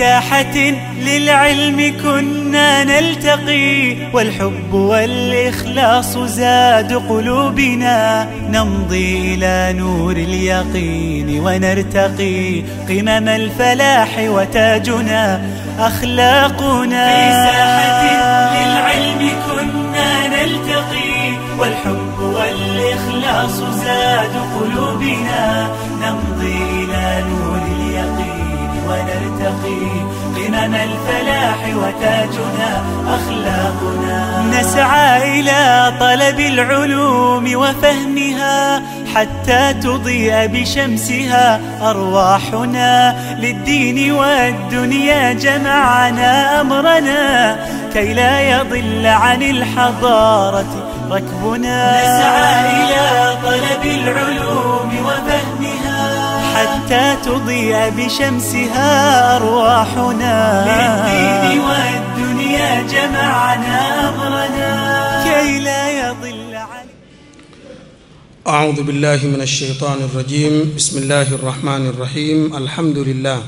ساحة للعلم كنا نلتقي والحب والإخلاص زاد قلوبنا نمضي إلى نور اليقين ونرتقي قمم الفلاح وتاجنا أخلاقنا في ساحة للعلم كنا نلتقي والحب والإخلاص زاد قلوبنا نمضي إلى نور اليقين ونرتقي قمم الفلاح وتاجنا أخلاقنا نسعى إلى طلب العلوم وفهمها حتى تضيء بشمسها أرواحنا للدين والدنيا جمعنا أمرنا كي لا يضل عن الحضارة ركبنا نسعى إلى طلب العلوم وفهمها حتى تضيء بشمسها أرواحنا للدين والدنيا جمعنا أمرنا كي لا يضل عن أعوذ بالله من الشيطان الرجيم بسم الله الرحمن الرحيم الحمد لله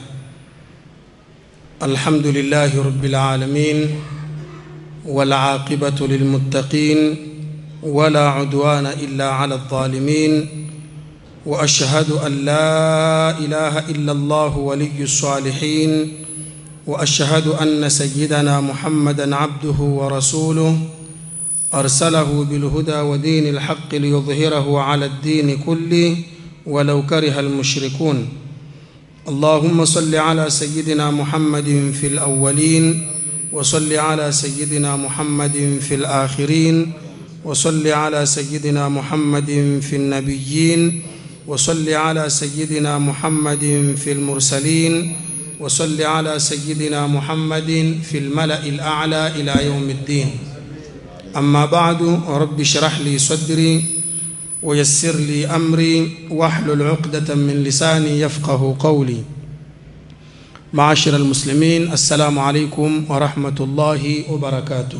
الحمد لله رب العالمين والعاقبة للمتقين ولا عدوان إلا على الظالمين وأشهد أن لا إله إلا الله ولي الصالحين وأشهد أن سيدنا محمدا عبده ورسوله أرسله بالهدى ودين الحق ليظهره على الدين كله ولو كره المشركون اللهم صل على سيدنا محمد في الأولين وصل على سيدنا محمد في الآخرين وصل على سيدنا محمد في النبيين وصل على سيدنا محمد في المرسلين وصل على سيدنا محمد في الملأ الأعلى إلى يوم الدين أما بعد رب اشرح لي صدري ويسر لي أمري واحلل عقدة من لساني يفقه قولي معاشر المسلمين السلام عليكم ورحمة الله وبركاته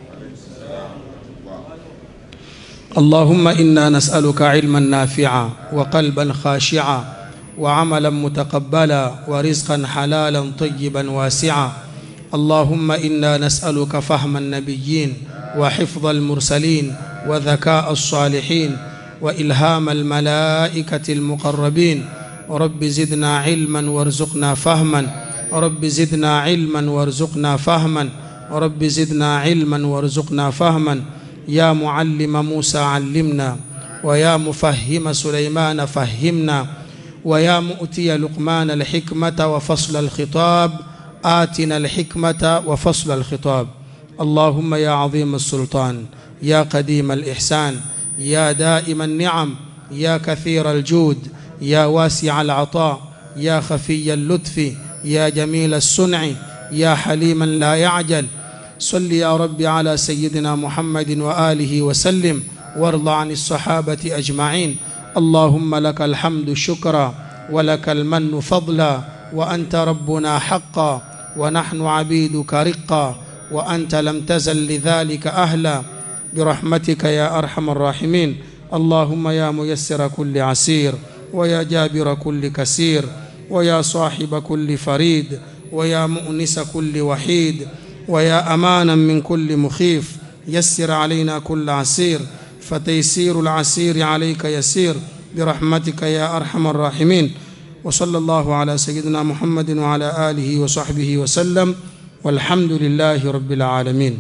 اللهم إنا نسألك علما نافعا وقلبا خاشعا وعملا متقبلا ورزقا حلالا طيبا واسعا اللهم إنا نسألك فهم النبيين وحفظ المرسلين وذكاء الصالحين وإلهام الملائكة المقربين رب زدنا علما وارزقنا فهما رب زدنا علما وارزقنا فهما رب زدنا علما وارزقنا فهما يا معلم موسى علمنا ويا مفهم سليمان فهمنا ويا مؤتي لقمان الحكمة وفصل الخطاب آتنا الحكمة وفصل الخطاب اللهم يا عظيم السلطان يا قديم الإحسان يا دائم النعم يا كثير الجود يا واسع العطاء يا خفي اللطف يا جميل الصنع يا حليما لا يعجل صل يا رب على سيدنا محمد وآله وسلم وارض عن الصحابة أجمعين اللهم لك الحمد شكرا ولك المن فضلا وأنت ربنا حقا ونحن عبيدك رقا وأنت لم تزل لذلك أهلا برحمتك يا أرحم الراحمين اللهم يا ميسر كل عسير ويا جابر كل كسير ويا صاحب كل فريد ويا مؤنس كل وحيد ويا أمانا من كل مخيف يسر علينا كل عسير فتيسير العسير عليك يسير برحمتك يا أرحم الراحمين وصلى الله على سيدنا محمد وعلى آله وصحبه وسلم والحمد لله رب العالمين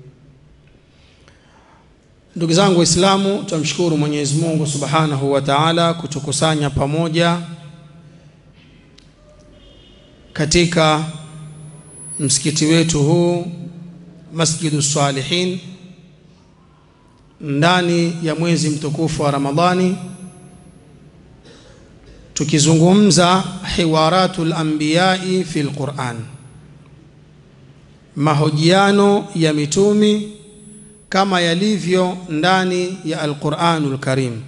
ndugu zangu waislamu tumshukuru mwenyezi mungu subhanahu wa taala kutukusanya pamoja katika msikiti wetu huu masjidu salihin ndani ya mwezi mtukufu wa ramadhani tukizungumza hiwaratu lambiyai fi lquran mahojiano ya mitumi kama yalivyo ndani ya alquranu lkarim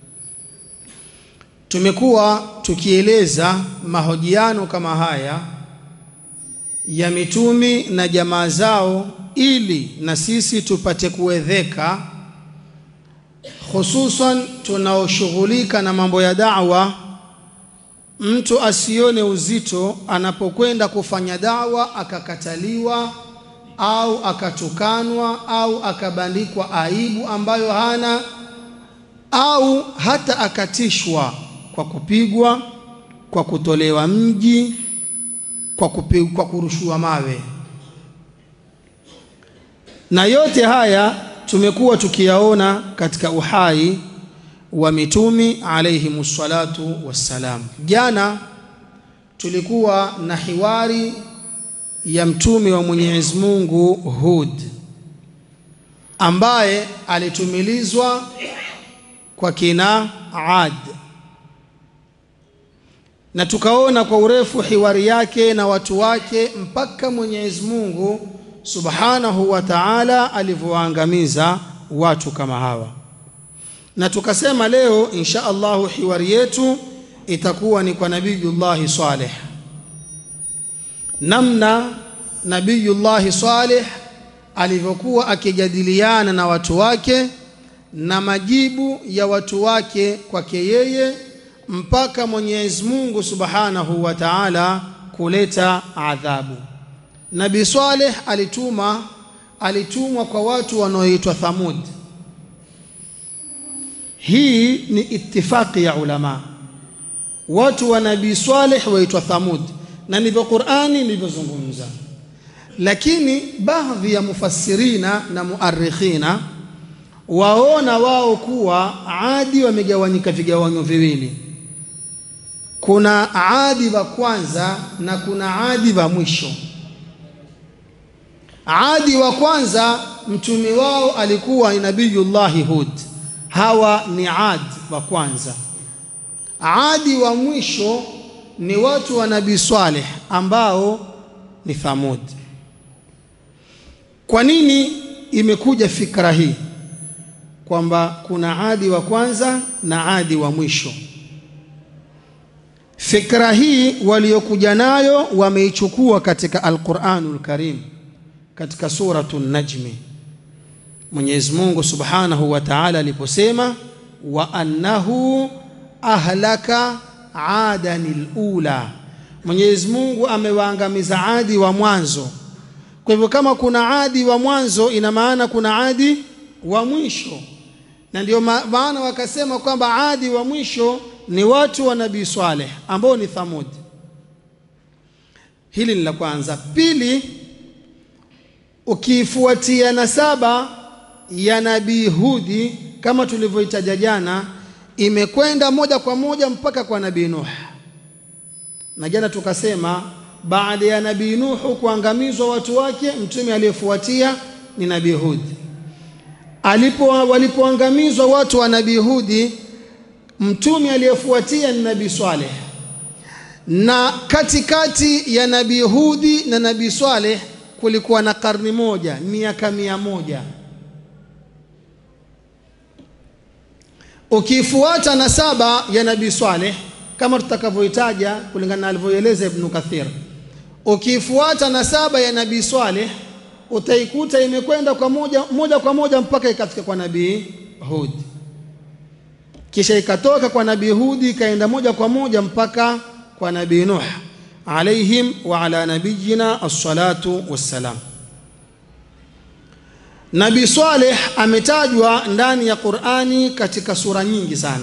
tumekuwa tukieleza mahojiano kama haya ya mitumi na jamaa zao ili na sisi tupate kuwedheka hususan tunaoshughulika na mambo ya da'wa mtu asione uzito anapokwenda kufanya dawa akakataliwa au akatukanwa au akabandikwa aibu ambayo hana au hata akatishwa kwa kupigwa, kwa kutolewa mji, kwa, kupigwa, kwa kurushiwa mawe. Na yote haya tumekuwa tukiyaona katika uhai wa mitumi alayhimu salatu wassalam. Jana tulikuwa na hiwari ya mtume wa Mwenyezi Mungu Hud ambaye alitumilizwa kwa kina Ad, na tukaona kwa urefu hiwari yake na watu wake mpaka Mwenyezi Mungu Subhanahu wa Ta'ala alivyoangamiza watu kama hawa, na tukasema leo insha Allahu hiwari yetu itakuwa ni kwa Nabiyullahi Saleh, namna Nabiyullahi Saleh alivyokuwa akijadiliana na watu wake na majibu ya watu wake kwake yeye mpaka Mwenyezi Mungu Subhanahu wa Ta'ala kuleta adhabu. Nabii Saleh alituma alitumwa kwa watu wanaoitwa Thamud. Hii ni itifaki ya ulama. Watu wa Nabii Saleh waitwa Thamud, na ndivyo Qur'ani ilivyozungumza. Lakini baadhi ya mufassirina na muarrikhina waona wao kuwa Adi wamegawanyika vigawanyo viwili. Kuna Adi wa kwanza na kuna Adi wa mwisho. Adi wa kwanza mtume wao alikuwa ni Nabiyullahi Hud. Hawa ni Adi wa kwanza. Adi wa mwisho ni watu wa Nabii Saleh ambao ni Thamud. Kwa nini imekuja fikra hii kwamba kuna Adi wa kwanza na Adi wa mwisho? Fikra hii waliokuja nayo wameichukua katika Al-Qur'anul Karim katika suratu Najmi. Mwenyezi Mungu Subhanahu wa Ta'ala aliposema wa annahu ahlaka adanil ula, Mwenyezi Mungu amewaangamiza Adi wa mwanzo. Kwa hivyo kama kuna Adi wa mwanzo, ina maana kuna Adi wa mwisho, na ndio maana wakasema kwamba Adi wa mwisho ni watu wa Nabii Saleh ambao ni Thamud. Hili ni la kwanza. Pili, ukifuatia nasaba ya Nabii Hudi kama tulivyoitaja jana, imekwenda moja kwa moja mpaka kwa Nabii Nuh, na jana tukasema baada ya Nabii Nuhu kuangamizwa watu wake, mtume aliyefuatia ni Nabii Hudi. Alipo walipoangamizwa watu wa Nabii Hudi, mtume aliyefuatia ni Nabii Saleh, na katikati ya Nabii Hudi na Nabii Saleh kulikuwa na karni moja, miaka mia moja. Ukifuata nasaba ya Nabii Saleh kama tutakavyoitaja kulingana na alivyoeleza Ibn Kathir, ukifuata nasaba ya Nabii Saleh utaikuta imekwenda kwa moja, moja kwa moja mpaka ikafika kwa Nabii Hud, kisha ikatoka kwa Nabii Hudi ikaenda moja kwa moja mpaka kwa Nabii Nuh alaihim wa ala nabiyina assalatu wassalam. Nabii Saleh ametajwa ndani ya Qur'ani katika sura nyingi sana.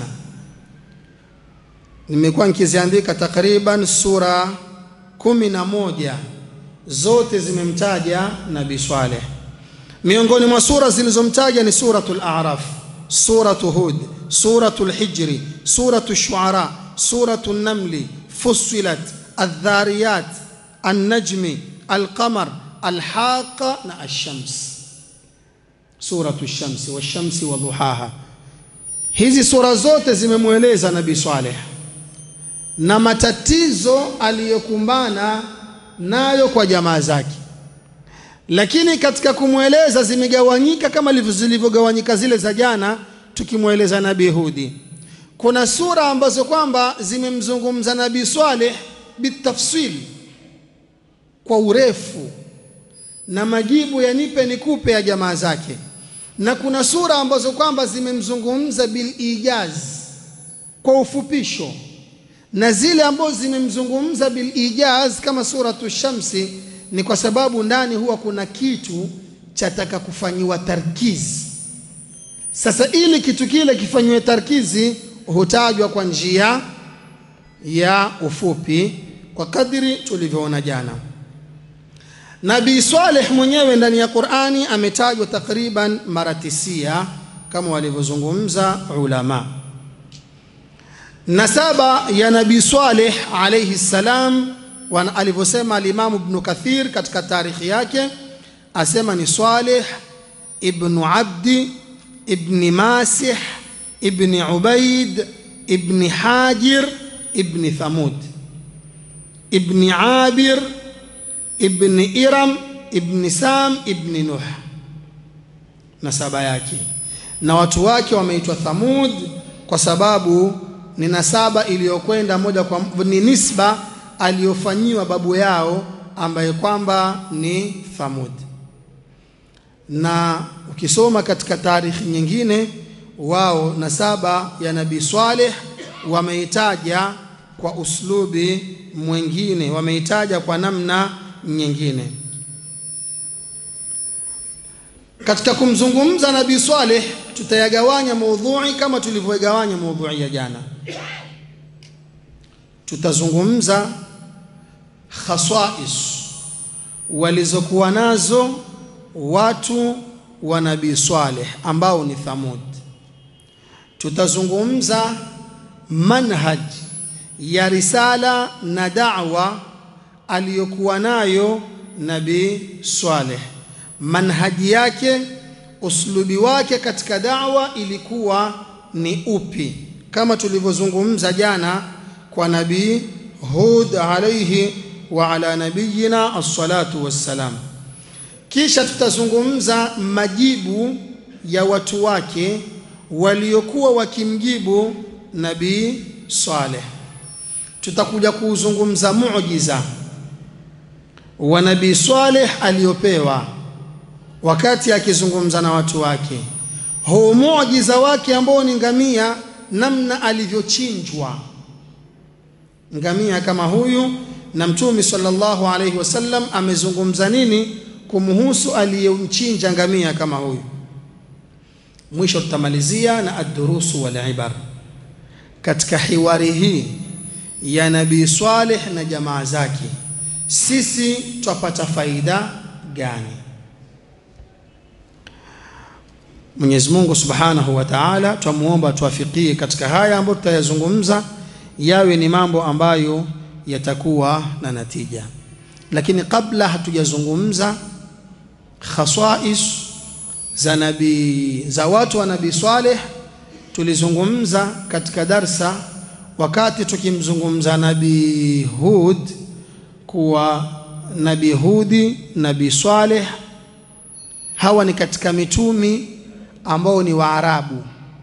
Nimekuwa nikiziandika takriban sura kumi na moja zote zimemtaja Nabii Saleh. Miongoni mwa sura zilizomtaja ni suratul A'raf, suratu Hud, suratul Hijri, suratu Shuara, suratu Namli, Fussilat, Adh-Dhariyat, An-Najmi, Al-Qamar, Al-Haqa na Ash-Shams. Suratu Shamsi washamsi wa duhaha. Hizi sura zote zimemweleza Nabii Saleh na matatizo aliyokumbana nayo kwa jamaa zake, lakini katika kumweleza zimegawanyika kama zilivyogawanyika zile za jana, tukimweleza Nabii Hudi. Kuna sura ambazo kwamba zimemzungumza Nabii Saleh bitafsil, kwa urefu na majibu ya nipe nikupe ya jamaa zake, na kuna sura ambazo kwamba zimemzungumza bil ijaz, kwa ufupisho na zile ambazo zimemzungumza bilijaz kama suratu shamsi ni kwa sababu ndani huwa kuna kitu chataka kufanyiwa tarkizi sasa ili kitu kile kifanyiwe tarkizi hutajwa kwa njia ya ufupi kwa kadri tulivyoona jana nabii saleh mwenyewe ndani ya qurani ametajwa takriban mara tisia kama walivyozungumza ulama nasaba ya nabii saleh alaihi ssalam alivyosema alimamu ibnu kathir katika tarikhi yake asema ni saleh ibnu abdi ibni masih ibni ubaid ibni hajir ibni thamud ibni abir ibni iram ibni sam ibni nuh nasaba yake na watu wake wameitwa thamud kwa sababu ni nasaba iliyokwenda moja kwa ni nisba aliyofanyiwa babu yao ambaye kwamba ni thamud na ukisoma katika taarikhi nyingine wao nasaba ya nabii Saleh wameitaja kwa uslubi mwingine, wameitaja kwa namna nyingine. Katika kumzungumza nabii Saleh tutayagawanya maudhui kama tulivyogawanya maudhui ya jana. Tutazungumza khasais walizokuwa nazo watu wa nabii Saleh ambao ni Thamud. Tutazungumza manhaj ya risala na da'wa aliyokuwa nayo nabii Saleh, manhaji yake, uslubi wake katika da'wa ilikuwa ni upi, kama tulivyozungumza jana kwa nabii Hud alayhi wa ala nabiyina as-salatu wassalam. Kisha tutazungumza majibu ya watu wake waliokuwa wakimjibu nabii Saleh. Tutakuja kuuzungumza muujiza wa nabii Saleh aliyopewa wakati akizungumza na watu wake, huu muujiza wake ambao ni ngamia, namna alivyochinjwa ngamia kama huyu, na Mtume sallallahu alaihi wasallam amezungumza nini kumhusu aliyemchinja ngamia kama huyu. Mwisho tutamalizia na ad-durusu wal ibar katika hiwari hii ya Nabii Saleh na jamaa zake, sisi twapata faida gani? Mwenyezi Mungu Subhanahu wa Ta'ala twamuomba tuafikie katika haya ambayo tutayazungumza, yawe ni mambo ambayo yatakuwa na natija. Lakini kabla hatujazungumza khasais za nabii za watu wa Nabii Saleh, tulizungumza katika darsa wakati tukimzungumza Nabii Hud kuwa Nabii Hudi, Nabii Saleh hawa ni katika mitumi ambao ni Waarabu.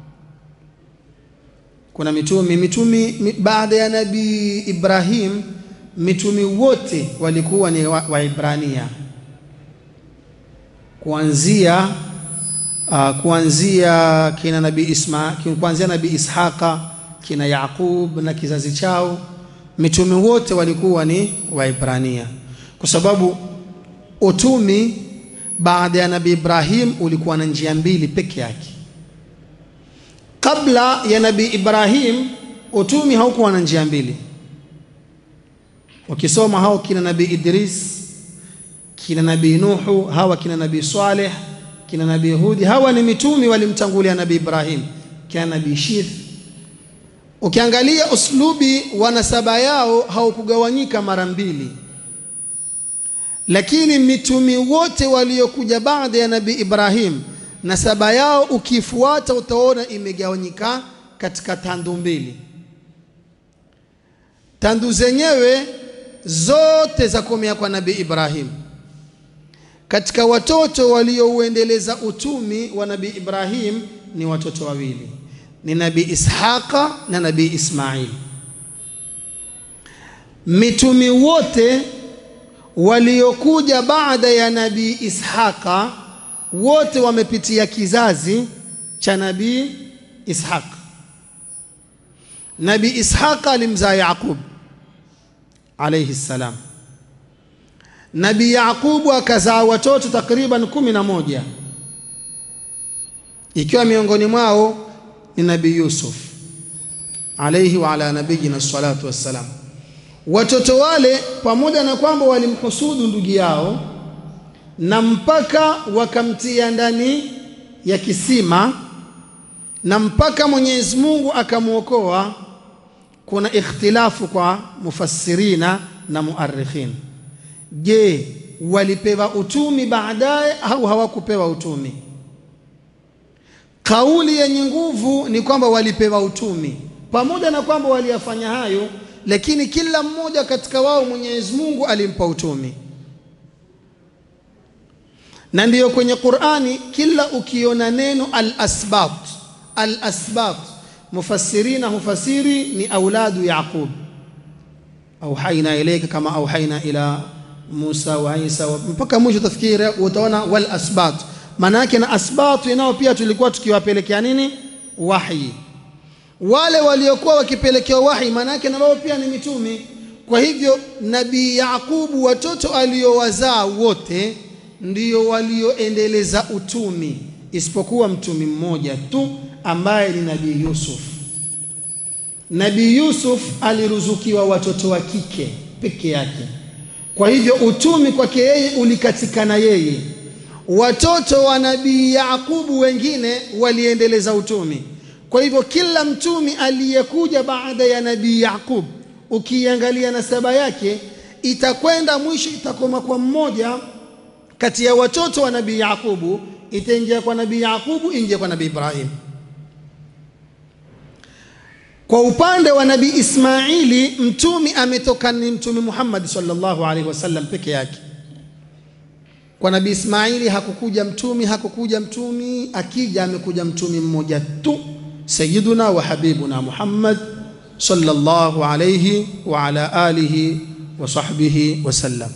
Kuna mitumi mitumi baada ya Nabii Ibrahim, mitumi wote walikuwa ni Waibrania wa kuanzia uh, kuanzia kina Nabii Isma kuanzia Nabii Ishaqa kina Yaqub na kizazi chao, mitume wote walikuwa ni Waibrania, kwa sababu utumi baada ya Nabii Ibrahim ulikuwa na njia mbili peke yake. Kabla ya Nabii Ibrahim utumi haukuwa na njia mbili. Ukisoma hao kina Nabii Idris, kina Nabii Nuhu, hawa kina Nabii Saleh, kina Nabii Hudi, hawa ni mitumi walimtangulia Nabii Ibrahim, kina Nabii Shith. Ukiangalia uslubi wa nasaba yao haukugawanyika mara mbili lakini mitumi wote waliokuja baada ya nabii Ibrahim nasaba yao ukifuata utaona imegawanyika katika tandu mbili. Tandu zenyewe zote za komea kwa nabii Ibrahim. Katika watoto waliouendeleza utumi wa nabii Ibrahim ni watoto wawili, ni nabii Ishaqa na nabii Ismail. Mitumi wote waliokuja baada ya nabii Ishaqa wote wamepitia kizazi cha nabii Ishaq. nabi ishaqa alimzaa yaqub alayhi salam nabi yaqubu akazaa watoto takriban kumi na moja ikiwa miongoni mwao ni nabi yusuf alayhi wa ala nabiyina salatu wassalam watoto wale pamoja na kwamba walimhusudu ndugu yao na mpaka wakamtia ndani ya kisima na mpaka Mwenyezi Mungu akamwokoa. Kuna ikhtilafu kwa mufassirina na muarikhin. Je, walipewa utumi baadaye au hawakupewa utumi? Kauli yenye nguvu ni kwamba walipewa utumi, pamoja na kwamba waliyafanya hayo, lakini kila mmoja katika wao Mwenyezi Mungu alimpa utumi na ndiyo kwenye Qur'ani kila ukiona neno al-asbat al-asbat mufassirina hufasiri ni auladu Yaqub auhaina ilayka kama auhaina ila Musa wa Isa mpaka mwisho tafikiri utaona wal asbat maana yake na asbat nao pia tulikuwa tukiwapelekea nini wahi wale waliokuwa wakipelekewa wahi maana yake na wao pia ni mitumi kwa hivyo nabii Yaqubu watoto aliowazaa wote ndio walioendeleza utumi isipokuwa mtumi mmoja tu ambaye ni nabii Yusuf. Nabii Yusuf aliruzukiwa watoto wa kike peke yake, kwa hivyo utumi kwake yeye ulikatikana yeye. Watoto wa nabii Yaqubu wengine waliendeleza utumi. Kwa hivyo kila mtumi aliyekuja baada ya nabii Yaqub, ukiangalia nasaba yake itakwenda mwisho itakoma kwa mmoja kati ya watoto wa nabii Yaqubu itaingia kwa nabii Yaqubu ingia kwa nabii Ibrahim. Kwa upande wa nabii Ismaili mtumi ametoka ni mtumi Muhammad sallallahu alaihi wasallam peke yake. Kwa nabii Ismaili hakukuja mtumi, hakukuja mtumi, akija amekuja mtumi mmoja tu, sayyiduna wa habibuna Muhammad sallallahu alaihi wa ala alihi wa sahbihi wasallam.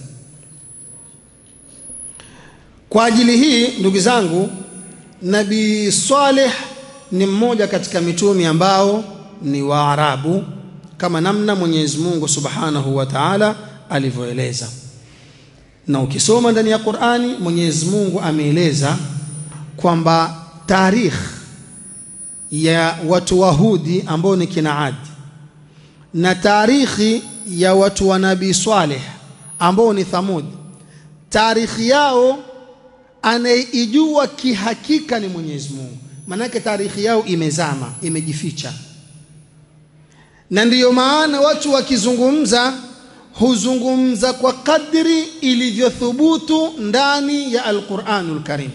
Kwa ajili hii ndugu zangu, Nabii Saleh ni mmoja katika mitumi ambao ni Waarabu kama namna Mwenyezi Mungu Subhanahu wa Ta'ala alivyoeleza. Na ukisoma ndani ya Qur'ani Mwenyezi Mungu ameeleza kwamba tarikh ya watu Wahudi ambao ni kina Adi na tarikhi ya watu wa Nabii Saleh ambao ni Thamud, tarikhi yao anayeijua kihakika ni Mwenyezi Mungu. Maanake tarikhi yao imezama, imejificha, na ndiyo maana watu wakizungumza huzungumza kwa kadri ilivyothubutu ndani ya Alquranul Karim.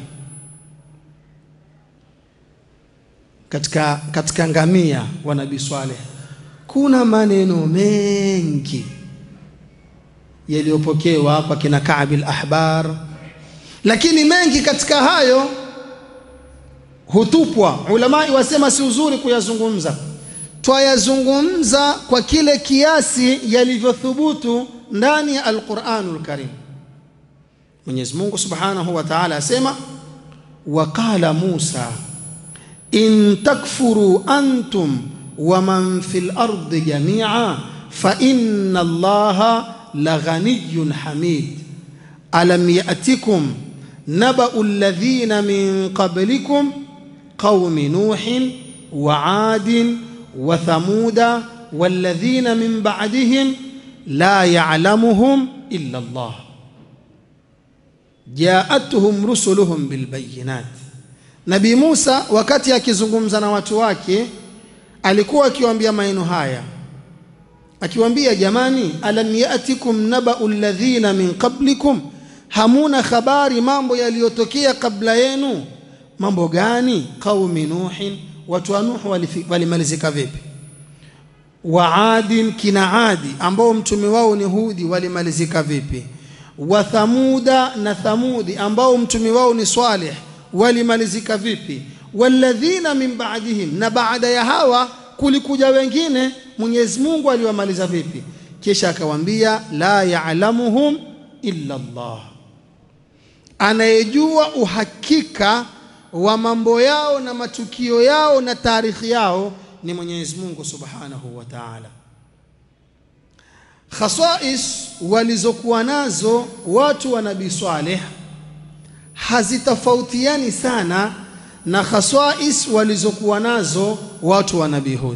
Katika, katika ngamia wa Nabii Swaleh kuna maneno mengi yaliyopokewa kwa kina Kaabil Ahbar lakini mengi katika hayo hutupwa. Ulamai wasema si uzuri kuyazungumza, twayazungumza kwa kile kiasi yalivyothubutu ndani ya Alquranul Karim. Mwenyezi Mungu Subhanahu wa Ta'ala asema, waqala Musa in takfuru antum wa man fil ardi jami'a fa inna Allaha laghaniyyun hamid alam ya'tikum نبأ الذين من قبلكم قوم نوح وعاد وثمود والذين من بعدهم لا يعلمهم إلا الله جاءتهم رسلهم بالبينات Nabii Musa wakati akizungumza na watu wake alikuwa akiwaambia maneno haya akiwaambia jamani alam yatikum nabau alladhina min qablikum hamuna habari mambo yaliyotokea kabla yenu mambo gani qaumi nuhin watu wa nuhu walimalizika vipi wa adin kina adi ambao mtume wao ni hudi walimalizika vipi wa thamuda na thamudi ambao mtume wao ni salih walimalizika vipi walladhina min ba'dihim na baada ya hawa kulikuja wengine Mwenyezi Mungu aliwamaliza vipi kisha akawaambia la ya'lamuhum illa Allah anayejua uhakika wa mambo yao na matukio yao na taarikhi yao ni Mwenyezi Mungu Subhanahu wa Ta'ala. Khasais walizokuwa nazo watu wa Nabii Saleh hazitofautiani sana na khasais walizokuwa nazo watu wa Nabii Hud.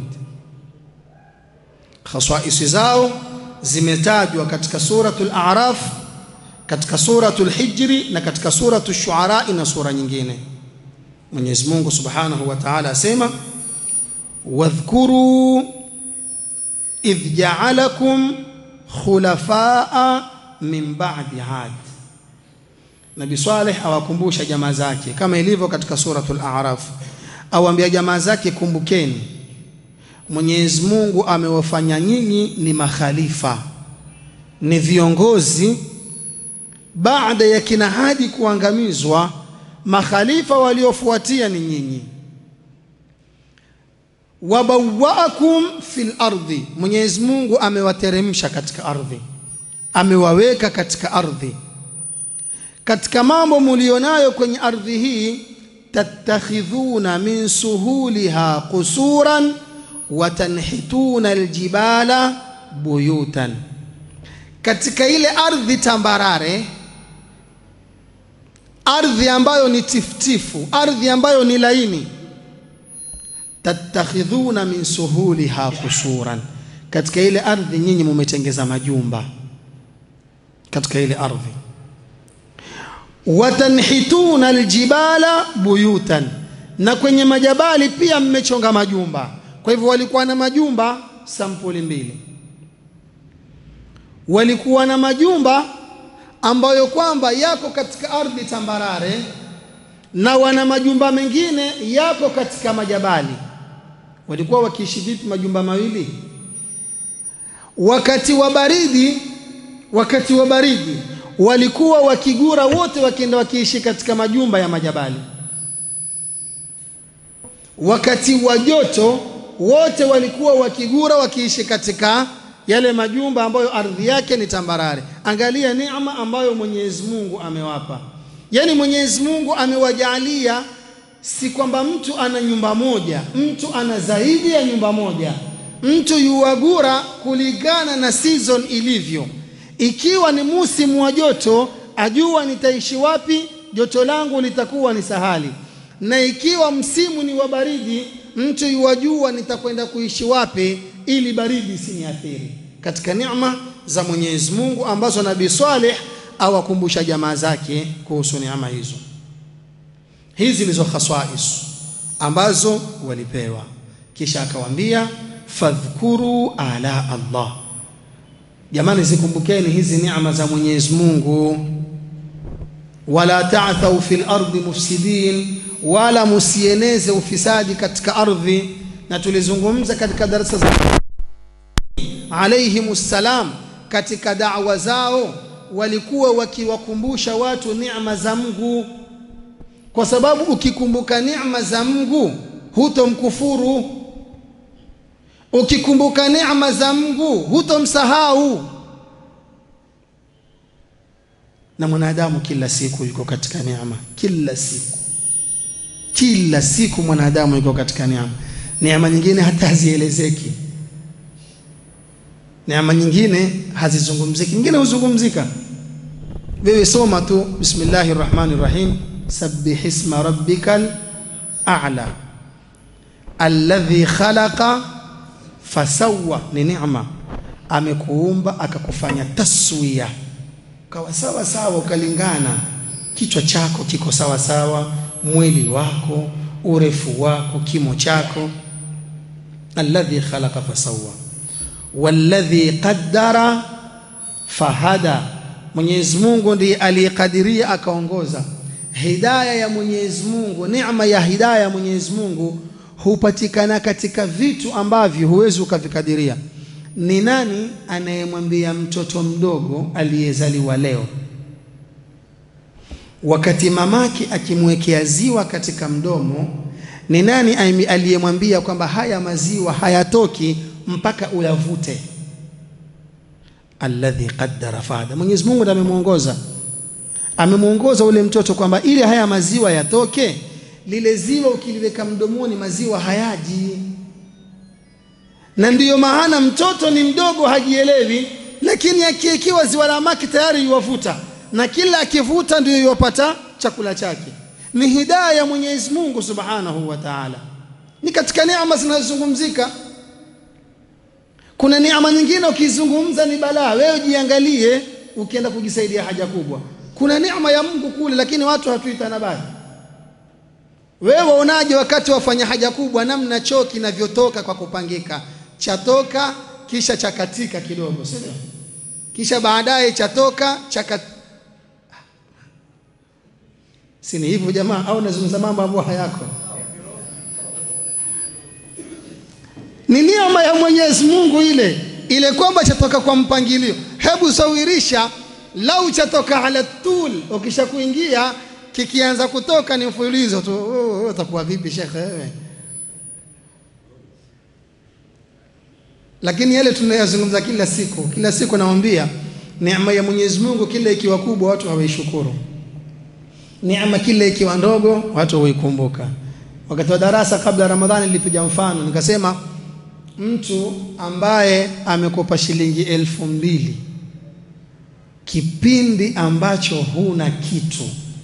Khasais zao zimetajwa katika suratul A'raf, katika suratul Hijri na katika suratul Shuara na sura nyingine. Mwenyezi Mungu Subhanahu wa Ta'ala asema wadhkuru idh ja'alakum khulafaa min ba'di 'ad. Nabii Saleh awakumbusha jamaa zake kama ilivyo katika suratul A'raf, awaambia jamaa zake, kumbukeni Mwenyezi Mungu amewafanya nyinyi ni makhalifa, ni viongozi baada ya kina Hadi kuangamizwa. Makhalifa waliofuatia ni nyinyi. Wabawaakum fil ardi, Mwenyezi Mungu amewateremsha katika ardhi, amewaweka katika ardhi. Katika mambo mulionayo kwenye ardhi hii, tattakhidhuna min suhuliha qusuran watanhituna aljibala buyutan, katika ile ardhi tambarare, ardhi ambayo ni tiftifu, ardhi ambayo ni laini. Tattakhidhuna min suhuliha qusuran, katika ile ardhi nyinyi mumetengeza majumba katika ile ardhi. Watanhituna aljibala buyutan, na kwenye majabali pia mmechonga majumba kwa hivyo walikuwa na majumba sampuli mbili. Walikuwa na majumba ambayo kwamba yako katika ardhi tambarare, na wana majumba mengine yako katika majabali. Walikuwa wakiishi vipi majumba mawili? Wakati wa baridi, wakati wa baridi walikuwa wakigura wote, wakienda wakiishi katika majumba ya majabali. Wakati wa joto wote walikuwa wakigura wakiishi katika yale majumba ambayo ardhi yake ni tambarare. Angalia neema ambayo Mwenyezi Mungu amewapa. Yaani Mwenyezi Mungu amewajalia, si kwamba mtu ana nyumba moja, mtu ana zaidi ya nyumba moja. Mtu yuwagura kulingana na season ilivyo. Ikiwa ni musimu wa joto, ajua nitaishi wapi, joto langu litakuwa ni sahali, na ikiwa msimu ni wa baridi mtu yuwajua nitakwenda kuishi wapi ili baridi isiniathiri. Katika neema za Mwenyezi Mungu ambazo Nabii Saleh awakumbusha jamaa zake kuhusu neema hizo. Hizi ndizo khaswais ambazo walipewa, kisha akawaambia fadhkuru ala Allah. Jamani, zikumbukeni hizi neema za Mwenyezi Mungu, wala ta'thau fil ardi mufsidin wala musieneze ufisadi katika ardhi. Na tulizungumza katika darasa za alayhimussalam, katika da'wa zao walikuwa wakiwakumbusha watu neema za Mungu, kwa sababu ukikumbuka neema za Mungu hutomkufuru, ukikumbuka neema za Mungu hutomsahau. Na mwanadamu kila siku yuko katika neema, kila siku kila siku mwanadamu yuko katika neema. Neema nyingine hata hazielezeki, neema nyingine hazizungumziki, nyingine huzungumzika. Wewe soma tu bismillahi rrahmani rrahim, sabbih isma rabbikal a'la alladhi khalaqa fasawwa. Ni neema, amekuumba akakufanya taswiya, ukawa sawa sawa, ukalingana, kichwa chako kiko sawa sawa mwili wako, urefu wako, kimo chako. alladhi khalaqa fasawwa walladhi qaddara fahada, Mwenyezi Mungu ndiye aliyekadiria akaongoza. Hidaya ya Mwenyezi Mungu, neema ya hidaya ya Mwenyezi Mungu hupatikana katika vitu ambavyo huwezi ukavikadiria. Ni nani anayemwambia mtoto mdogo aliyezaliwa leo wakati mamake akimwekea ziwa katika mdomo, ni nani aliyemwambia kwamba haya maziwa hayatoki mpaka uyavute? Alladhi qaddara fahada, Mwenyezi Mungu ndiye amemwongoza, amemwongoza ule mtoto kwamba ili haya maziwa yatoke, lile ziwa ukiliweka mdomoni maziwa hayaji. na ndiyo maana mtoto ni mdogo hajielewi lakini akiekiwa ziwa la maki tayari yuwavuta na kila akivuta ndio yuwapata chakula chake ni hidaya ya mwenyezi mungu subhanahu wa taala ni katika neema zinazozungumzika kuna neema nyingine ukizungumza ni balaa wewe jiangalie ukienda kujisaidia haja kubwa kuna neema ya mungu kule lakini watu hatuitanabari wewe waonaje wakati wafanya haja kubwa namna choo kinavyotoka kwa kupangika chatoka kisha chakatika kidogo sio kisha baadaye chatoka chaka si ni hivyo jamaa au nazungumza mambo ambayo hayako ni neema ya Mwenyezi Mungu ile ile kwamba chatoka kwa mpangilio hebu sawirisha lau chatoka ala tul ukisha kuingia kikianza kutoka ni mfululizo tu utakuwa vipi shekhe wewe lakini yale tunayazungumza kila siku kila siku naambia neema ya Mwenyezi Mungu kila ikiwa kubwa watu hawaishukuru neema kila ikiwa ndogo watu hawaikumbuka wakati wa darasa kabla Ramadhani nilipiga mfano nikasema mtu ambaye amekopa shilingi elfu mbili kipindi ambacho huna kitu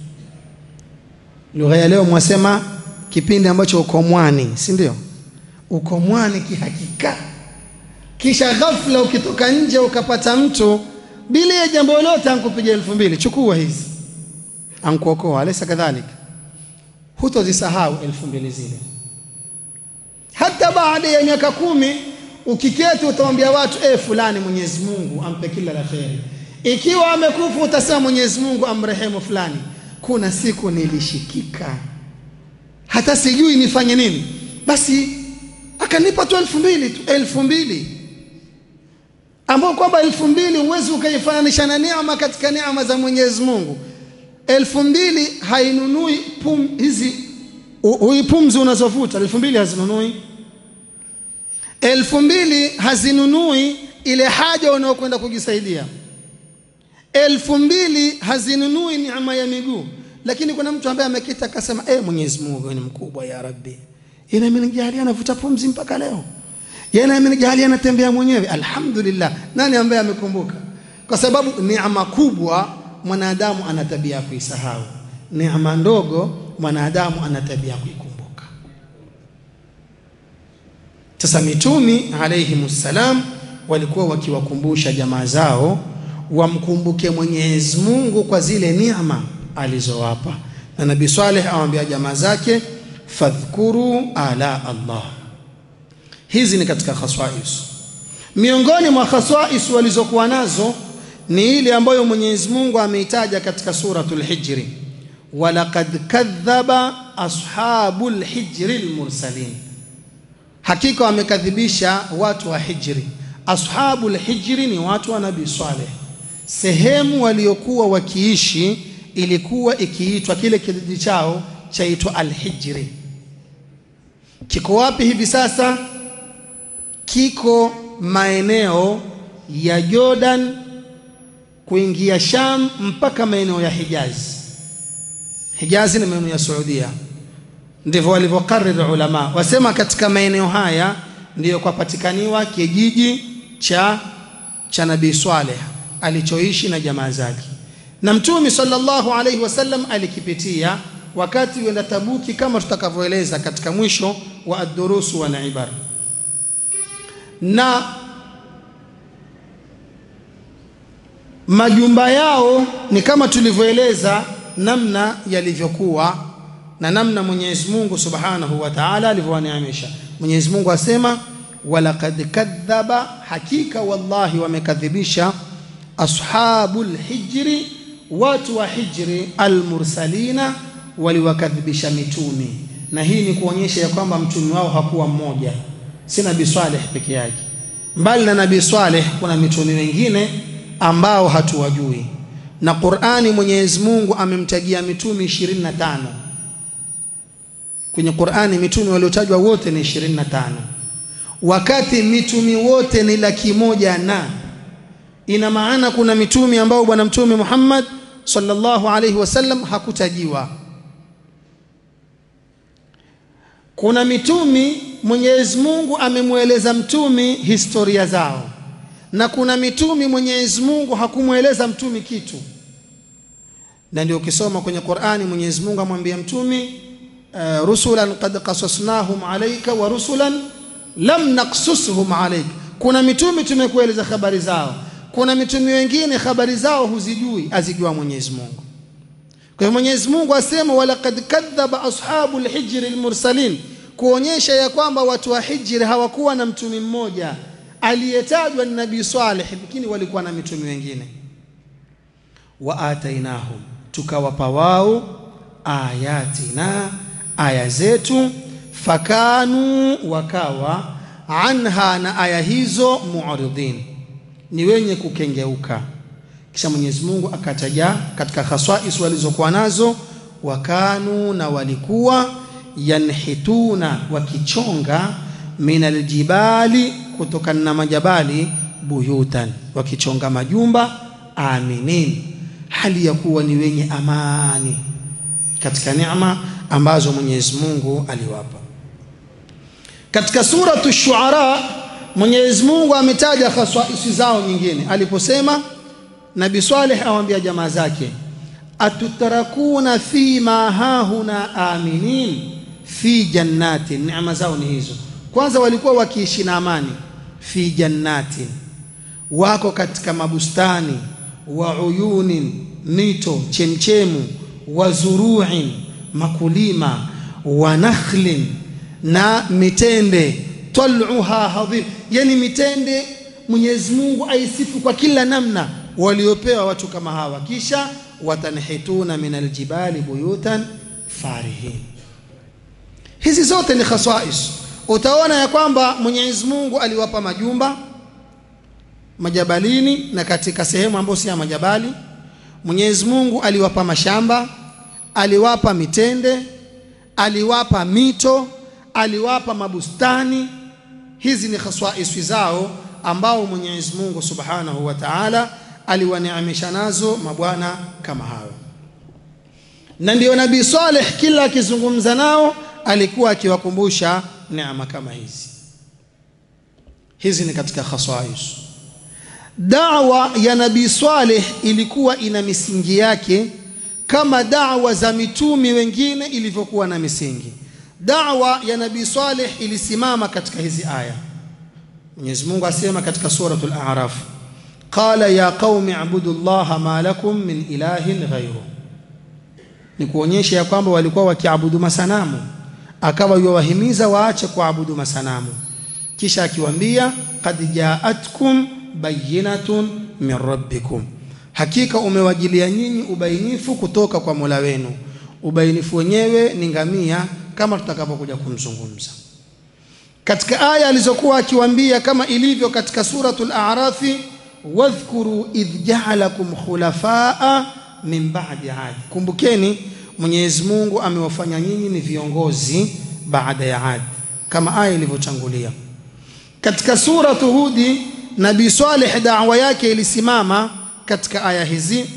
lugha ya leo mwasema kipindi ambacho uko mwani si ndio uko mwani kihakika kisha ghafla ukitoka nje ukapata mtu bila ya jambo lolote ankupiga elfu mbili chukua hizi ankuokoa alaysa kadhalika hutozisahau elfu mbili zile hata baada ya miaka kumi ukiketi utamwambia watu eh fulani Mwenyezi Mungu ampe kila la kheri ikiwa amekufa utasema Mwenyezi Mungu amrehemu fulani kuna siku nilishikika hata sijui nifanye nini basi akanipa tu elfu mbili tu elfu mbili ambao kwamba elfu mbili huwezi ukaifananisha na neema katika neema za Mwenyezi Mungu elfu mbili hainunui pum, hizi hui pumzi unazovuta elfu mbili hazinunui elfu mbili hazinunui ile haja unaokwenda kujisaidia elfu mbili hazinunui neema ya miguu lakini kuna mtu ambaye amekita akasema eh Mwenyezi Mungu ni mkubwa ya Rabbi ina amenijalia anavuta pumzi mpaka leo yana amenijalia anatembea mwenyewe alhamdulillah nani ambaye amekumbuka kwa sababu neema kubwa mwanadamu ana tabia ya kuisahau neema ndogo mwanadamu ana tabia ya kuikumbuka sasa mitumi alayhimussalam walikuwa wakiwakumbusha jamaa zao wamkumbuke Mwenyezi Mungu kwa zile neema alizowapa na Nabii Saleh awaambia jamaa zake fadhkuru ala Allah hizi ni katika khaswais miongoni mwa khaswais walizokuwa nazo ni ile ambayo Mwenyezi Mungu ameitaja katika suratul Hijri walaqad kadhaba ashabul hijri almursalin hakika wamekadhibisha watu wa hijri ashabul hijri ni watu wa nabii Saleh sehemu waliokuwa wakiishi ilikuwa ikiitwa kile kijiji chao chaitwa alhijri kiko wapi hivi sasa kiko maeneo ya Jordan kuingia Sham mpaka maeneo ya Hijaz. Hijaz ni maeneo ya Saudia, ndivyo walivyokariri ulama. Wasema katika maeneo haya ndiyo kwapatikaniwa kijiji cha cha Nabii Swaleh alichoishi na jamaa zake, na Mtume sallallahu alaihi wasallam alikipitia wakati wenda Tabuki, kama tutakavyoeleza katika mwisho wa ad-durusu wal ibar na majumba yao ni kama tulivyoeleza namna yalivyokuwa na namna Mwenyezi Mungu Subhanahu wa Ta'ala alivyowaneemesha. Mwenyezi Mungu asema walaqad kadhaba, hakika wallahi wamekadhibisha ashabul hijri, watu wa hijri, almursalina, waliwakadhibisha mitumi. Na hii ni kuonyesha ya kwamba mtume wao hakuwa mmoja, si Nabii Swaleh peke yake, mbali na Nabii Swaleh kuna mitume wengine ambao hatuwajui na Qur'ani Mwenyezi Mungu amemtajia mitume 25 kwenye Qur'ani mitume waliotajwa wote ni 25 wakati mitume wote ni laki moja na ina maana kuna mitume ambao bwana mtume Muhammad sallallahu alaihi wasallam hakutajiwa kuna mitumi Mwenyezi Mungu amemweleza mtumi historia zao, na kuna mitumi Mwenyezi Mungu hakumweleza mtumi kitu, na ndio ukisoma kwenye Qur'ani Mwenyezi Mungu amwambia mtumi uh, rusulan qad qasasnahum alayka wa rusulan lam naqsushum alayka. Kuna mitumi tumekueleza habari zao, kuna mitumi wengine habari zao huzijui, azijua Mwenyezi Mungu. Kwa hivyo Mwenyezi Mungu asema walaqad kadhaba ashabu lhijri lmursalin, kuonyesha ya kwamba watu wa Hijri hawakuwa na mtumi mmoja aliyetajwa ni Nabii Saleh, lakini walikuwa na mitumi wengine. Wa atainahum, tukawapa wao ayatina, aya zetu, fakanu, wakawa anha, na aya hizo muridhin, ni wenye kukengeuka kisha Mwenyezi Mungu akataja katika khaswais walizokuwa nazo, wakanu na walikuwa yanhituna wakichonga min aljibali, kutokana na majabali, buyutan, wakichonga majumba, aminin, hali ya kuwa ni wenye amani katika neema ambazo Mwenyezi Mungu aliwapa. Katika suratu Shuara Mwenyezi Mungu ametaja khaswaisi zao nyingine aliposema Nabi Saleh awambia jamaa zake, atutarakuna fi ma hahuna aminin fi jannatin. Neema zao ni hizo. Kwanza walikuwa wakiishi na amani, fi jannatin, wako katika mabustani, wa uyunin, mito chemchemu, wa zuruin, makulima, wa nakhlin, na mitende, taluha hadhir, yani mitende Mwenyezi Mungu aisifu kwa kila namna waliopewa watu kama hawa, kisha watanhituna min aljibali buyutan farihin. Hizi zote ni khaswais. Utaona ya kwamba Mwenyezi Mungu aliwapa majumba majabalini na katika sehemu ambayo si ya majabali. Mwenyezi Mungu aliwapa mashamba, aliwapa mitende, aliwapa mito, aliwapa mabustani. Hizi ni khaswaisi zao ambao Mwenyezi Mungu Subhanahu wa Ta'ala aliwaneemesha nazo mabwana kama hawa, na ndio Nabii Saleh kila akizungumza nao alikuwa akiwakumbusha neema kama hizi. Hizi ni katika khasais. Dawa ya Nabii Saleh ilikuwa ina misingi yake kama dawa za mitumi wengine ilivyokuwa na misingi. Dawa ya Nabii Saleh ilisimama katika hizi aya. Mwenyezi Mungu asema katika suratul A'raf qala ya qaumi abudu llaha ma lakum min ilahin ghairu, ni kuonyesha ya kwamba walikuwa wakiabudu masanamu, akawa yuwahimiza waache kuabudu masanamu, kisha akiwaambia qad jaatkum bayinatun min rabbikum, hakika umewajilia nyinyi ubainifu kutoka kwa Mola wenu. Ubainifu wenyewe ni ngamia, kama tutakapokuja kumzungumza katika aya alizokuwa akiwaambia, kama ilivyo katika suratul A'rafi wadhkuru idh jaalakum khulafaa min ba'di Adi, kumbukeni Mwenyezi Mungu amewafanya nyinyi ni viongozi baada ya Adi, kama aya ilivyotangulia. Katika suratu Hudi, Nabii Saleh da'wa yake ilisimama katika aya hizi,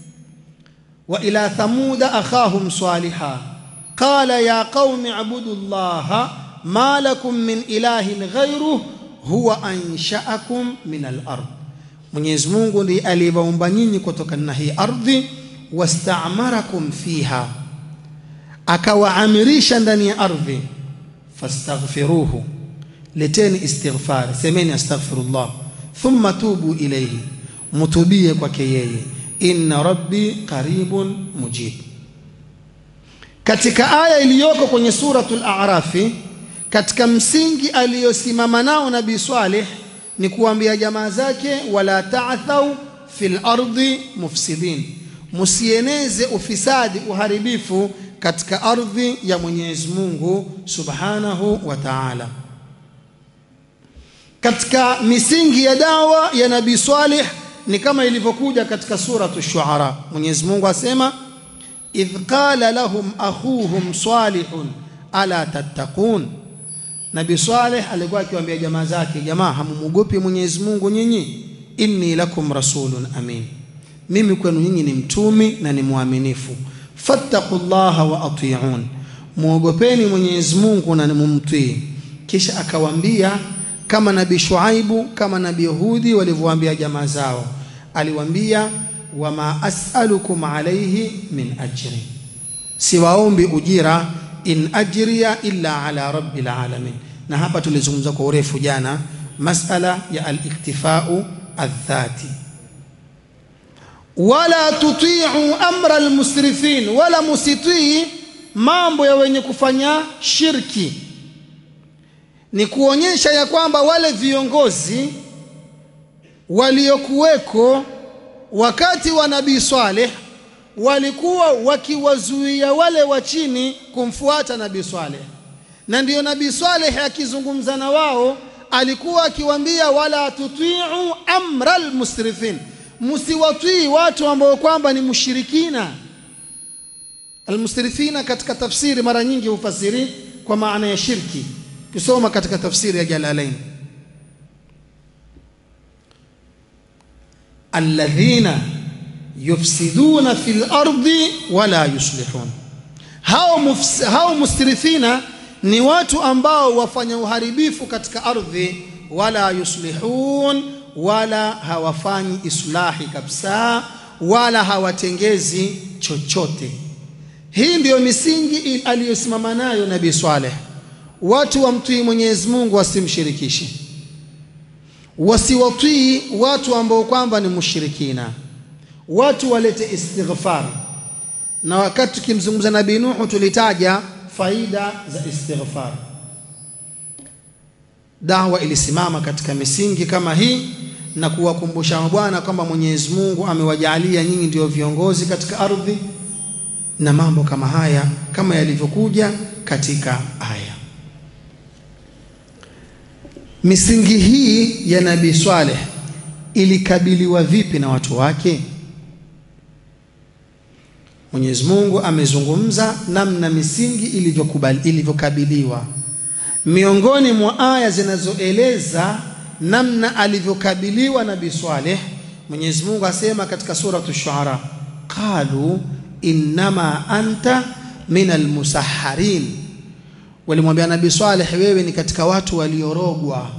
wa ila thamuda akhahum saliha qala ya qaumi abudu llaha ma lakum min ilahin ghairuh huwa anshaakum min al-ard Mwenyezi Mungu ndiye aliyewaumba nyinyi kutokana na hii ardhi, wastaamarakum fiha, akawaamirisha ndani ya ardhi. Fastaghfiruhu, leteni istighfar, semeni astaghfirullah, thumma tubu ilayhi, mutubie kwake yeye. Inna rabbi qaribun mujib. Katika aya iliyoko kwenye suratul A'rafi, katika msingi aliyosimama nao Nabii Saleh ni kuambia jamaa zake, wala ta'thau fil ardi mufsidin, musieneze ufisadi, uharibifu katika ardhi ya Mwenyezi Mungu Subhanahu wa Ta'ala. Katika misingi ya dawa ya Nabii Saleh ni kama ilivyokuja katika suratu Shuara. Mwenyezi Mungu asema, idh qala lahum akhuhum salihun ala tattaqun Nabi Saleh alikuwa akiwaambia jamaa zake, jamaa, hamumuogopi Mwenyezi Mungu nyinyi? Inni lakum rasulun amin, mimi kwenu nyinyi ni mtumi na ni mwaminifu. Fattaqullaha wa atiun, muogopeni Mwenyezi Mungu na mumtii. kisha akawaambia kama nabii Shuaibu kama nabii Hudi walivyowaambia jamaa zao, aliwaambia wama as'alukum alayhi min ajri, siwaombi ujira, in ajriya illa ala rabbil alamin. Na hapa tulizungumza kwa urefu jana masala ya al-iktifau adh-dhati wala tutiu amra almusrifin, wala musitii mambo ya wenye kufanya shirki. Ni kuonyesha ya kwamba wale viongozi waliokuweko wakati wa Nabii Saleh walikuwa wakiwazuia wale wa chini kumfuata Nabii Saleh, na ndiyo Nabii Saleh akizungumza na wao alikuwa akiwaambia wala tutiu amra almusrifin msiwatii watu ambao kwamba ni mushirikina. Almusrifina katika tafsiri mara nyingi hufasiri kwa maana ya shirki, kisoma katika tafsiri ya Jalalain, alladhina yufsiduna fil ardi wala yuslihun. Hao, mufs, hao musrifina ni watu ambao wafanya uharibifu katika ardhi, wala yuslihun wala hawafanyi islahi kabisa, wala hawatengezi chochote. Hii ndiyo misingi aliyosimama nayo Nabii Saleh. Watu wamtii Mwenyezi Mungu, wasimshirikishe, wasiwatii watu ambao kwamba ni mushirikina, watu walete istighfar. Na wakati tukimzungumza Nabii Nuhu tulitaja faida za istighfar. Dawa ilisimama katika misingi kama hii na kuwakumbusha mabwana kwamba Mwenyezi Mungu amewajalia nyinyi ndio viongozi katika ardhi na mambo kama haya kama yalivyokuja katika aya. Misingi hii ya Nabii Swaleh ilikabiliwa vipi na watu wake? Mwenyezi Mungu amezungumza namna misingi ilivyokubali ilivyokabiliwa. Miongoni mwa aya zinazoeleza namna alivyokabiliwa Nabii Swaleh, Mwenyezi Mungu asema katika suratu Shuara, qalu innama anta min almusahharin, walimwambia Nabii Swaleh, wewe ni katika watu waliorogwa.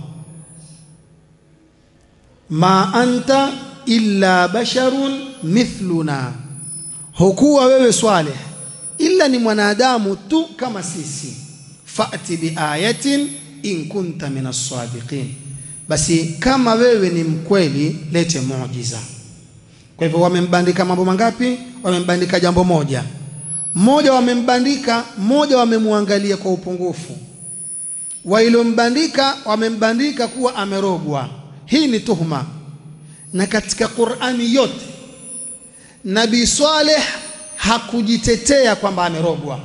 Ma anta illa basharun mithluna, hukuwa wewe Swaleh ila ni mwanadamu tu kama sisi. Fati biayatin in kunta min as-sadiqin basi kama wewe ni mkweli lete muujiza. Kwa hivyo wamembandika mambo mangapi? Wamembandika jambo moja moja, wamembandika moja, wamemwangalia kwa upungufu. Wailombandika wamembandika kuwa amerogwa. Hii ni tuhuma, na katika Qur'ani yote Nabii Swaleh hakujitetea kwamba amerogwa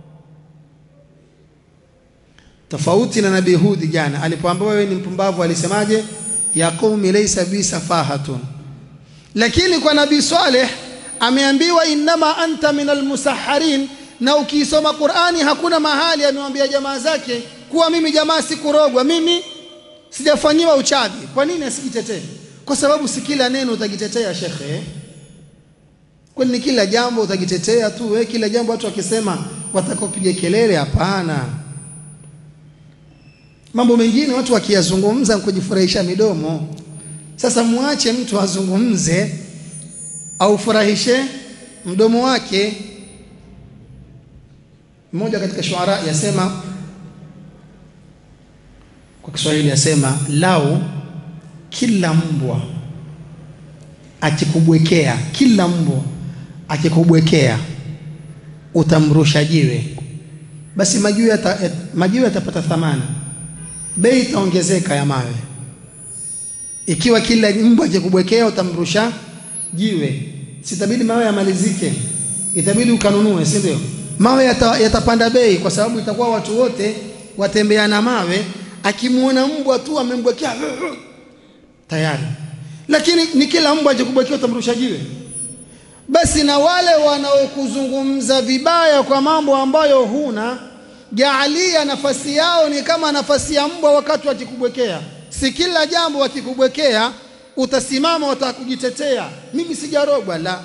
tofauti na nabii Hudi jana alipoambiwa wewe ni mpumbavu, alisemaje? ya qaumi laysa bi safahatun. Lakini kwa nabii Saleh ameambiwa innama anta min almusahharin, na ukiisoma Qur'ani hakuna mahali amewambia jamaa zake kuwa mimi jamaa sikurogwa, mimi sijafanyiwa uchawi. Kwa nini asijitetee? Kwa sababu si kila neno utajitetea shekhe, kwani ni kila jambo utajitetea tu wewe? Kila jambo watu wakisema watakopiga kelele? Hapana. Mambo mengine watu wakiyazungumza kujifurahisha midomo. Sasa muache mtu azungumze aufurahishe mdomo wake. Mmoja katika shuara yasema kwa Kiswahili yasema, lau kila mbwa akikubwekea, kila mbwa akikubwekea utamrusha jiwe, basi majiwe yata, majiwe yatapata thamani bei itaongezeka ya mawe. Ikiwa kila mbwa akikubwekea utamrusha jiwe, sitabidi mawe yamalizike, itabidi ukanunue, si ndio? Mawe yata, yatapanda bei, kwa sababu itakuwa watu wote watembea na mawe. Akimwona mbwa tu amembwekea tayari, lakini ni kila mbwa akikubwekea utamrusha jiwe. Basi na wale wanaokuzungumza vibaya kwa mambo ambayo huna jaalia nafasi yao ni kama nafasi ya mbwa wakati wakikubwekea. Si kila jambo wakikubwekea utasimama watakujitetea, mimi sijarogwa. La,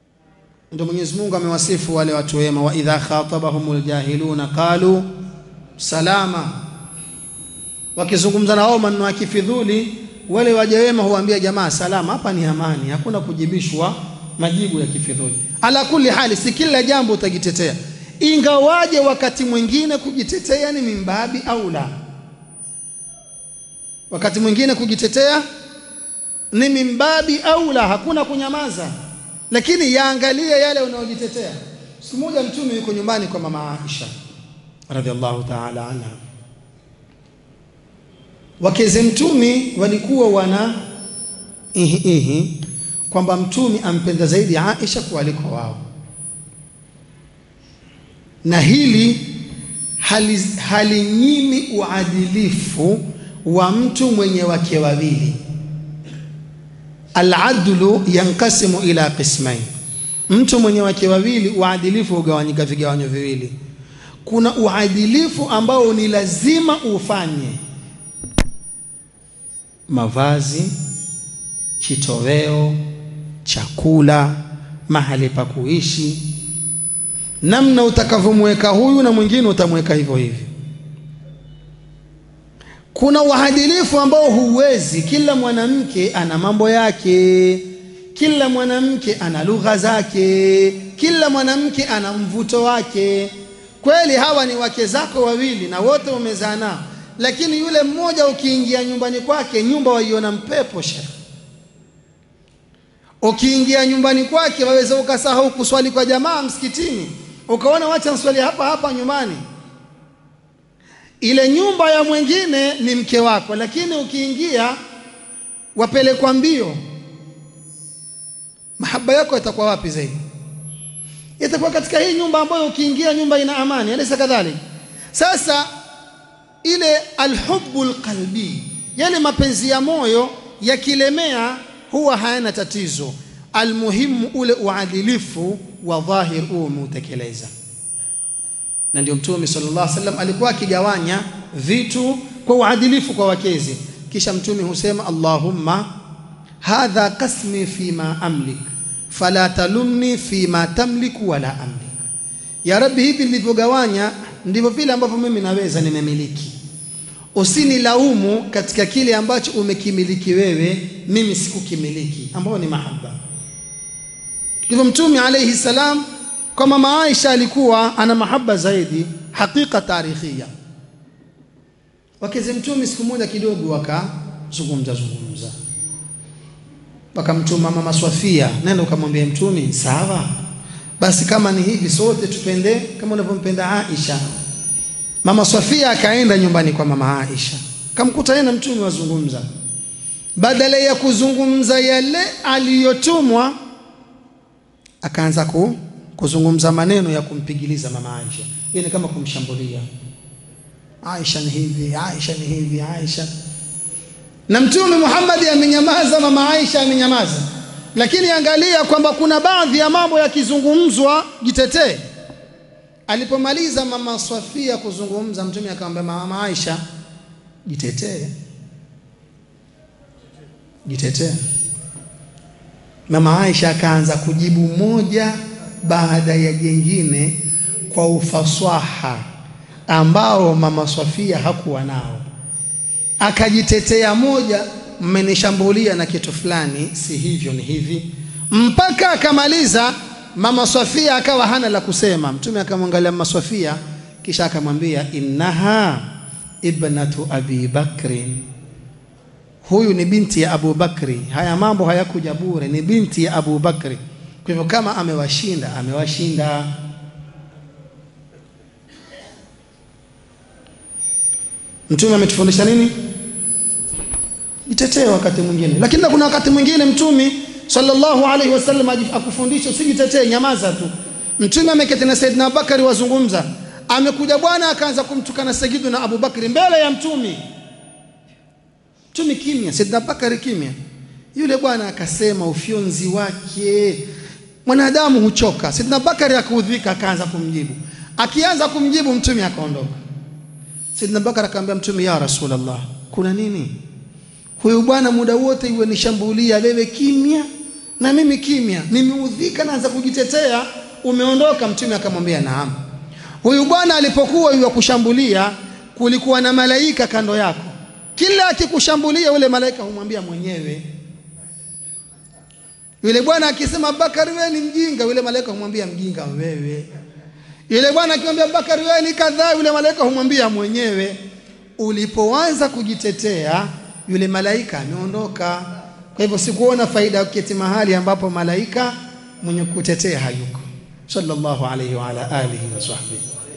ndio Mwenyezi Mungu amewasifu wale watu wema, wa idha khatabahumul jahiluna qalu salama wakizungumza na wao maneno ya kifidhuli wale waja wema huambia jamaa salama hapa ni amani hakuna kujibishwa majibu ya kifidhuli ala kulli hali si kila jambo utajitetea ingawaje wakati mwingine kujitetea ni mimbabi au la wakati mwingine kujitetea ni mimbabi au la hakuna kunyamaza lakini yaangalie yale unayojitetea siku moja mtume yuko nyumbani kwa mama Aisha radhiallahu ta'ala anha wakeze mtumi walikuwa wana ihi ihi kwamba mtumi ampenda zaidi Aisha kuliko wao na hili halinyimi hali uadilifu wa mtu mwenye wake wawili aladlu yankasimu ila qismain mtu mwenye wake wawili uadilifu hugawanyika vigawanyo viwili kuna uadilifu ambao ni lazima ufanye mavazi kitoweo chakula mahali pa kuishi namna utakavyomweka huyu na mwingine utamweka hivyo hivyo kuna uadilifu ambao huwezi kila mwanamke ana mambo yake kila mwanamke ana lugha zake kila mwanamke ana mvuto wake kweli hawa ni wake zako wawili na wote umezaa nao lakini yule mmoja ukiingia nyumbani kwake nyumba waiona mpepo shekh ukiingia nyumbani kwake waweza ukasahau kuswali kwa jamaa msikitini ukaona wacha nswali hapa hapa nyumbani ile nyumba ya mwingine ni mke wako lakini ukiingia wapelekwa mbio mahaba yako yatakuwa wapi zaidi itakuwa katika hii nyumba ambayo ukiingia nyumba ina amani alisa kadhalik sasa ile alhubbu alqalbi yale mapenzi ya moyo yakilemea huwa hayana tatizo almuhimu ule uadilifu wa dhahir huo umeutekeleza na ndio mtume sallallahu alaihi wasallam alikuwa akigawanya vitu kwa uadilifu kwa wakezi kisha mtume husema allahumma hadha qasmi fima amlik fala talumni fima tamliku wala amlik ya rabbi hivi nilivyogawanya ndivyo vile ambavyo mimi naweza nimemiliki usinilaumu katika kile ambacho umekimiliki wewe mimi sikukimiliki ambao ni mahaba hivyo mtume alayhi salam kwa mama Aisha alikuwa ana mahaba zaidi hakika tarikhia wakeze mtume siku moja kidogo wakazungumza zungumza wakamtuma mama Swafia nenda ukamwambia mtume sawa basi kama ni hivi sote tupende kama unavyompenda Aisha mama Swafia akaenda nyumbani kwa mama Aisha kamkuta yeye na mtume wazungumza badala ya kuzungumza yale aliyotumwa akaanza ku, kuzungumza maneno ya kumpigiliza mama Aisha yeye kama kumshambulia Aisha ni hivi Aisha ni hivi Aisha na mtume Muhammad amenyamaza mama Aisha amenyamaza lakini angalia kwamba kuna baadhi ya mambo yakizungumzwa jitetee alipomaliza mama Safia kuzungumza mtume akamwambia mama Aisha jitetee jitetee mama Aisha akaanza kujibu moja baada ya jengine kwa ufasaha ambao mama Safia hakuwa nao akajitetea moja mmenishambulia na kitu fulani si hivyo ni hivi mpaka akamaliza mama Safia akawa hana la kusema mtume akamwangalia mama Safia kisha akamwambia innaha ibnatu abi bakrin huyu ni binti ya Abu Bakri haya mambo hayakuja bure ni binti ya Abu Bakri kwa hivyo kama amewashinda amewashinda mtume ametufundisha nini jitetee wakati mwingine lakini kuna wakati mwingine mtume sallallahu alaihi wasallam akufundisha usijitetee nyamaza tu mtume ameketi na Saidina Abubakari wazungumza amekuja bwana akaanza kumtukana Sayyidina Abu Bakri mbele ya mtume mtume kimya Saidina Abubakari kimya yule bwana akasema ufyonzi wake mwanadamu huchoka Saidina Abubakari akaudhika akaanza kumjibu akianza kumjibu mtume akaondoka Saidina Abubakar akamwambia mtume ya Rasulullah kuna nini huyu bwana muda wote iwe nishambulia wewe kimya na mimi kimya nimeudhika naanza kujitetea umeondoka mtume akamwambia naam huyu bwana alipokuwa yeye kushambulia kulikuwa na malaika kando yako kila akikushambulia yule malaika humwambia mwenyewe yule bwana akisema Abubakar wewe ni mjinga yule malaika humwambia mjinga wewe yule bwana akimwambia Abubakar wewe ni kadhaa yule malaika humwambia mwenyewe ulipoanza kujitetea yule malaika ameondoka kwa hivyo sikuona faida ya kuketi mahali ambapo malaika mwenye kutetea hayuko sallallahu alayhi wa ala alihi wa sahbihi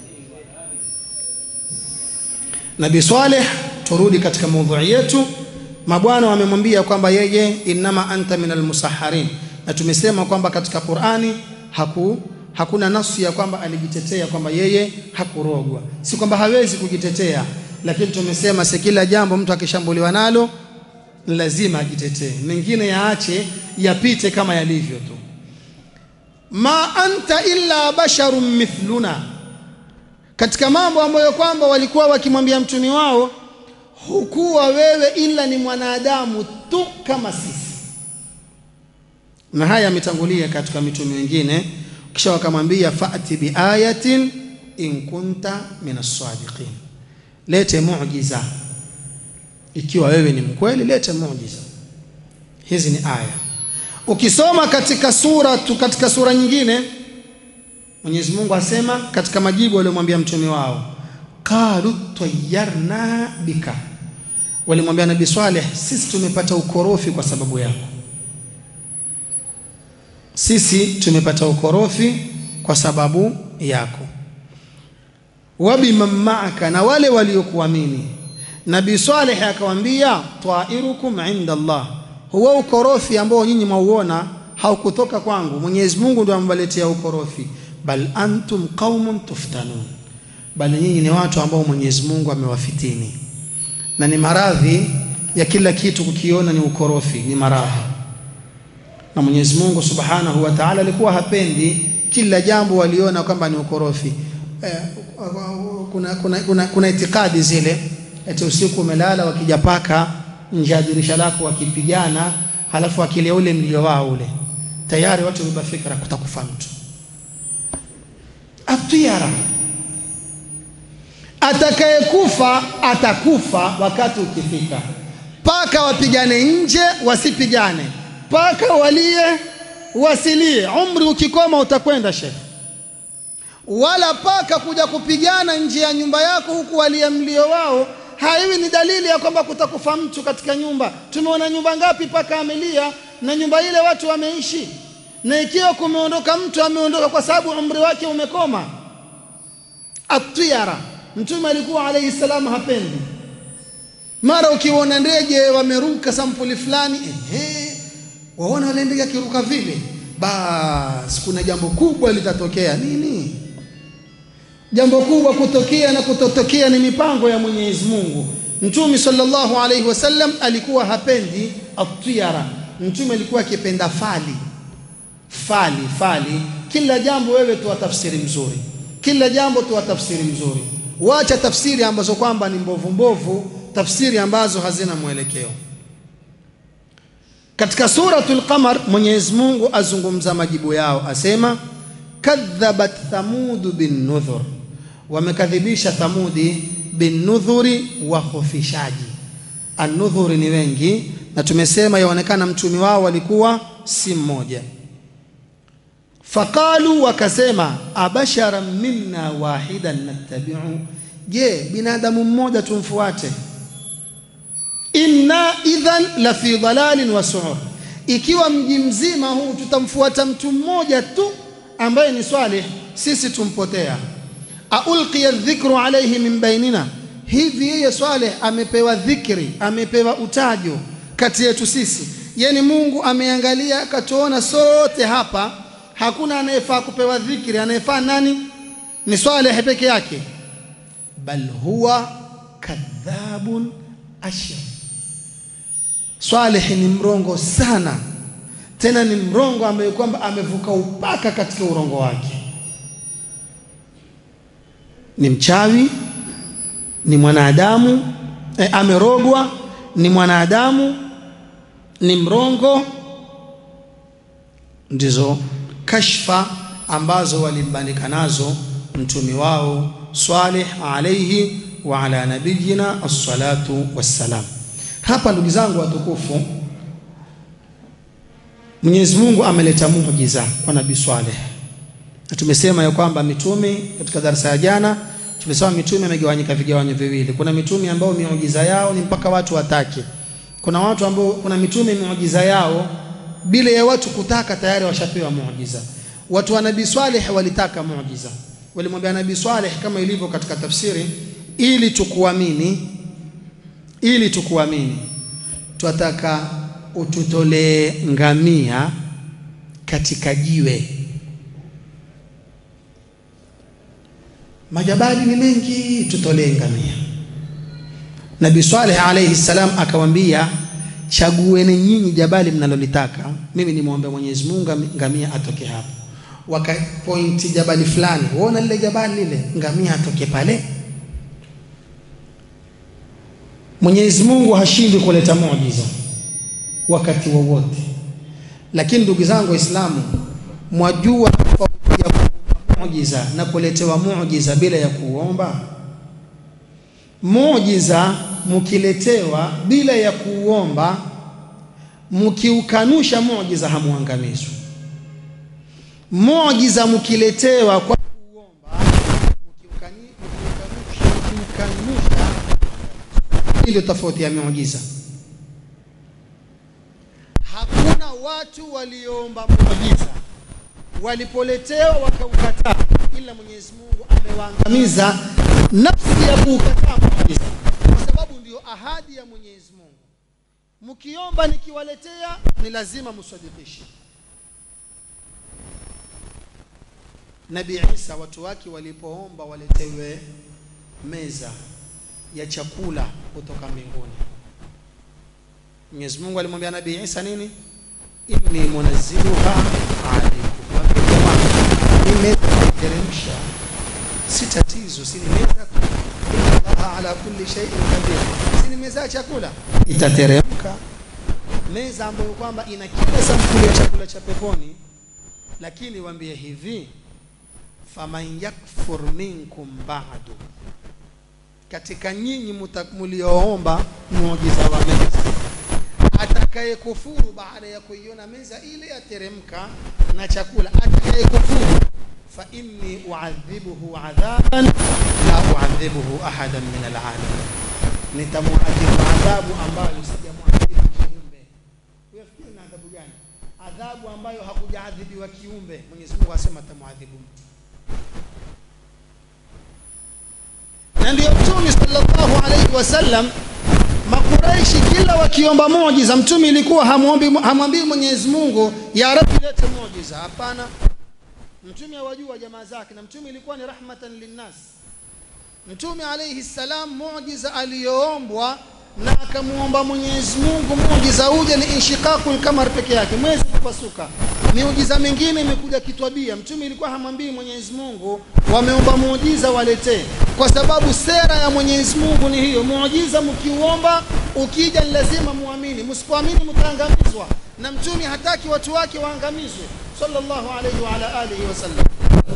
Nabii Saleh turudi katika maudhui yetu mabwana wamemwambia kwamba yeye innama anta minal musaharin na tumesema kwamba katika Qur'ani haku hakuna nafsi ya kwamba alijitetea kwamba yeye hakurogwa si kwamba hawezi kujitetea lakini tumesema si kila jambo mtu akishambuliwa nalo lazima ajitetee mengine yaache yapite kama yalivyo tu ma anta illa basharun mithluna katika mambo ambayo kwamba walikuwa wakimwambia mtumi wao hukuwa wewe ila ni mwanadamu tu kama sisi na haya yametangulia katika mitume wengine kisha wakamwambia fa'ti biayatin in kunta min as-sadiqin lete muujiza ikiwa wewe ni mkweli lete muujiza hizi ni aya ukisoma katika sura tu katika sura nyingine Mwenyezi Mungu asema katika majibu waliomwambia mtume wao qalu tayyarna bika walimwambia nabii Swaleh sisi tumepata ukorofi kwa sababu yako sisi tumepata ukorofi kwa sababu yako wabiman ma'aka na wale waliokuamini nabii Saleh akamwambia tairukum inda Allah huwa ukorofi ambao nyinyi mwauona haukutoka kwangu Mwenyezi Mungu ndiye amwaletea ukorofi bal antum qaumun tuftanun bali nyinyi ni watu ambao Mwenyezi Mungu amewafitini na ni maradhi ya kila kitu kukiona ni ukorofi ni maradhi na Mwenyezi Mungu Subhanahu wa Ta'ala alikuwa hapendi kila jambo waliona kwamba ni ukorofi eh, kuna, kuna, kuna, kuna itikadi zile eti usiku umelala wakija paka nje ya dirisha lako wakipigana halafu akilia ule mlio wao ule tayari watu wameba fikra kutakufa mtu atiara atakayekufa atakufa wakati ukifika paka wapigane nje wasipigane paka walie wasilie umri ukikoma utakwenda shekhe wala paka kuja kupigana nje ya nyumba yako huku walia mlio wao haiwi ni dalili ya kwamba kutakufa mtu katika nyumba tumeona nyumba ngapi paka amelia na nyumba ile watu wameishi na ikiwa kumeondoka mtu ameondoka kwa sababu umri wake umekoma atiyara mtume alikuwa alayhi salam hapendi mara ukiona ndege wameruka sampuli fulani ehe waona wale ndege akiruka vile basi kuna jambo kubwa litatokea nini jambo kubwa kutokea na kutotokea ni mipango ya Mwenyezi Mungu Mtume sallallahu alaihi wasallam alikuwa hapendi atiyara mtume alikuwa akipenda fali fali fali kila jambo wewe toa tafsiri mzuri kila jambo toa tafsiri mzuri wacha tafsiri ambazo kwamba ni mbovu mbovu tafsiri ambazo hazina mwelekeo katika suratul qamar Mwenyezi Mungu azungumza majibu yao asema kadhabat thamud bin nudhur wamekadhibisha thamudi bin nudhuri wa khufishaji an-nudhuri ni wengi na tumesema yaonekana mtumi wao walikuwa si mmoja faqalu wakasema abashara minna wahidan nattabi'u je binadamu mmoja tumfuate inna idhan la fi dhalalin wa su'ur ikiwa mji mzima huu tutamfuata mtu mmoja tu ambaye ni Saleh sisi tumpotea aulqiya dhikru alayhi min bainina hivi yeye Saleh amepewa dhikri amepewa utajo kati yetu sisi yani Mungu ameangalia akatuona sote hapa hakuna anayefaa kupewa dhikri anayefaa nani ni Saleh peke yake bal huwa kadhabun ashir Saleh ni mrongo sana tena ni mrongo ambaye kwamba amevuka upaka katika urongo wake ni mchawi ni mwanadamu e, amerogwa ni mwanadamu ni mrongo ndizo kashfa ambazo walimbandika nazo mtumi wao Saleh alayhi wa ala nabiyina assalatu wassalam. Hapa ndugu zangu watukufu, Mwenyezi Mungu ameleta muujiza kwa Nabii Swaleh, na tumesema ya kwamba mitume katika darasa ya jana tumesema mitume imegawanyika vigawanyo viwili. Kuna mitume ambao miujiza yao ni mpaka watu watake. Kuna watu ambao, kuna mitume miujiza yao bila ya watu kutaka tayari washapewa muujiza. Watu wa Nabii Swaleh walitaka muujiza, walimwambia Nabii Swaleh kama ilivyo katika tafsiri, ili tukuamini, ili tukuamini, twataka ututolee ngamia katika jiwe. Majabali ni mengi, tutolee ngamia. Nabii Swaleh alayhi salam akawaambia, chagueni nyinyi jabali mnalolitaka, mimi nimwombe Mwenyezi Mungu ngamia atoke hapo. Wakapointi jabali fulani, uona lile jabali lile, ngamia atoke pale. Mwenyezi Mungu hashindwi kuleta muujiza wakati wowote, lakini ndugu zangu Waislamu, mwajua tofauti ya muujiza na kuletewa muujiza bila ya kuomba? Muujiza mkiletewa bila ya kuomba, mkiukanusha muujiza hamuangamizwi. Muujiza mkiletewa kwa kuomba, mkiukanusha, ndio tofauti ya muujiza. Hakuna watu walioomba muujiza walipoletewa wakaukataa, ila Mwenyezi Mungu amewaangamiza nafsi ya kuukataa muujiza, kwa sababu ndio ahadi ya Mwenyezi Mungu. Mkiomba nikiwaletea, ni lazima msadikishe. Nabii Isa watu wake walipoomba waletewe meza ya chakula kutoka mbinguni, Mwenyezi Mungu alimwambia Nabii Isa nini? inni munazziluha alaykum, hii meza naiteremsha, si tatizo, si ni meza Allah ala kulli shay'in qadir, si ni meza ya chakula, itateremka meza ambayo kwamba ina kila sampuli ya chakula cha peponi. Lakini waambie hivi, faman yakfur minkum ba'du, katika nyinyi mlioomba muujiza wa meza atakayekufuru baada ya kuiona meza ile yateremka na chakula, atakayekufuru fa inni uadhibuhu adhaban la uadhibuhu ahadan min alalamin, nitamuadhibu adhabu ambayo sijamuadhibu kiumbe. Unafikiri na adhabu gani? Adhabu ambayo hakujaadhibiwa kiumbe. Mwenyezi Mungu asema atamuadhibu mtu, na ndio Mtume sallallahu alayhi wasallam Makuraishi kila wakiomba muujiza, mtume ilikuwa hamwombi hamwambii Mwenyezi Mungu ya Rabbi lete muujiza. Hapana, mtume awajua jamaa zake, na mtume ilikuwa ni rahmatan linnas. Mtume alayhi salam, muujiza aliyoombwa na akamwomba Mwenyezi Mungu muujiza uje ni inshiqaqul kamar peke yake, mwezi kupasuka. Miujiza mingine imekuja kitwabia. Mtume ilikuwa hamwambii Mwenyezi Mungu wameomba muujiza waletee, kwa sababu sera ya Mwenyezi Mungu ni hiyo. Muujiza mkiuomba ukija, ni lazima muamini, msipoamini mtaangamizwa, na mtume hataki watu wake waangamizwe, sallallahu alayhi wa ala alihi wasallam.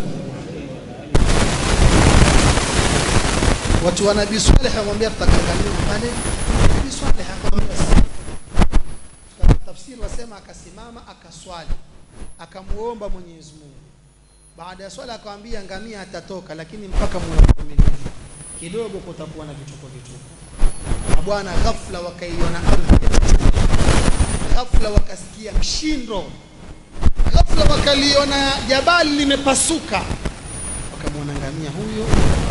Watu wa Nabii Saleh wamwambia tutakangamia pale. Nabii Saleh akamwambia tafsiri wasema, akasimama akaswali, akamuomba Mwenyezi Mungu. Baada ya swala akamwambia, ngamia atatoka, lakini mpaka muwe waaminifu kidogo, kutakuwa na vituko vituko. Na bwana, ghafla wakaiona ardhi, ghafla wakasikia mshindo, ghafla wakaliona jabali limepasuka, wakamwona ngamia huyo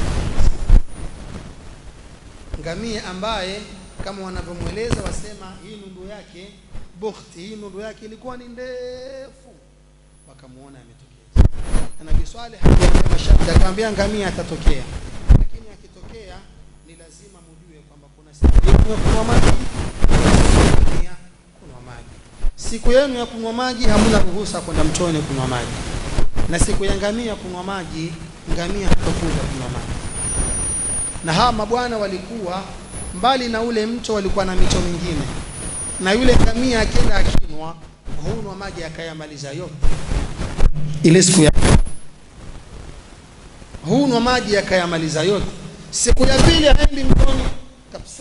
ngamia ambaye kama wanavyomweleza wasema hii nundu yake bukhti, hii nundu yake ilikuwa ni ndefu, wakamuona ametokea. Na Nabii Swaleh hakuambia masharti, akamwambia ngamia atatokea, lakini akitokea ni lazima mujue kwamba kuna siku yenu ya kunywa maji, ngamia kunywa maji. Siku yenu ya kunywa maji hamuna ruhusa kwenda mtoni kunywa maji, na siku ya ngamia kunywa maji, ngamia hatakuja kunywa maji na hawa mabwana walikuwa mbali na ule mto, walikuwa na mito mingine, na yule ngamia akienda akinwa hunwa maji akayamaliza yote ile siku ya hunwa maji akayamaliza yote. siku ya pili haendi mtoni kabisa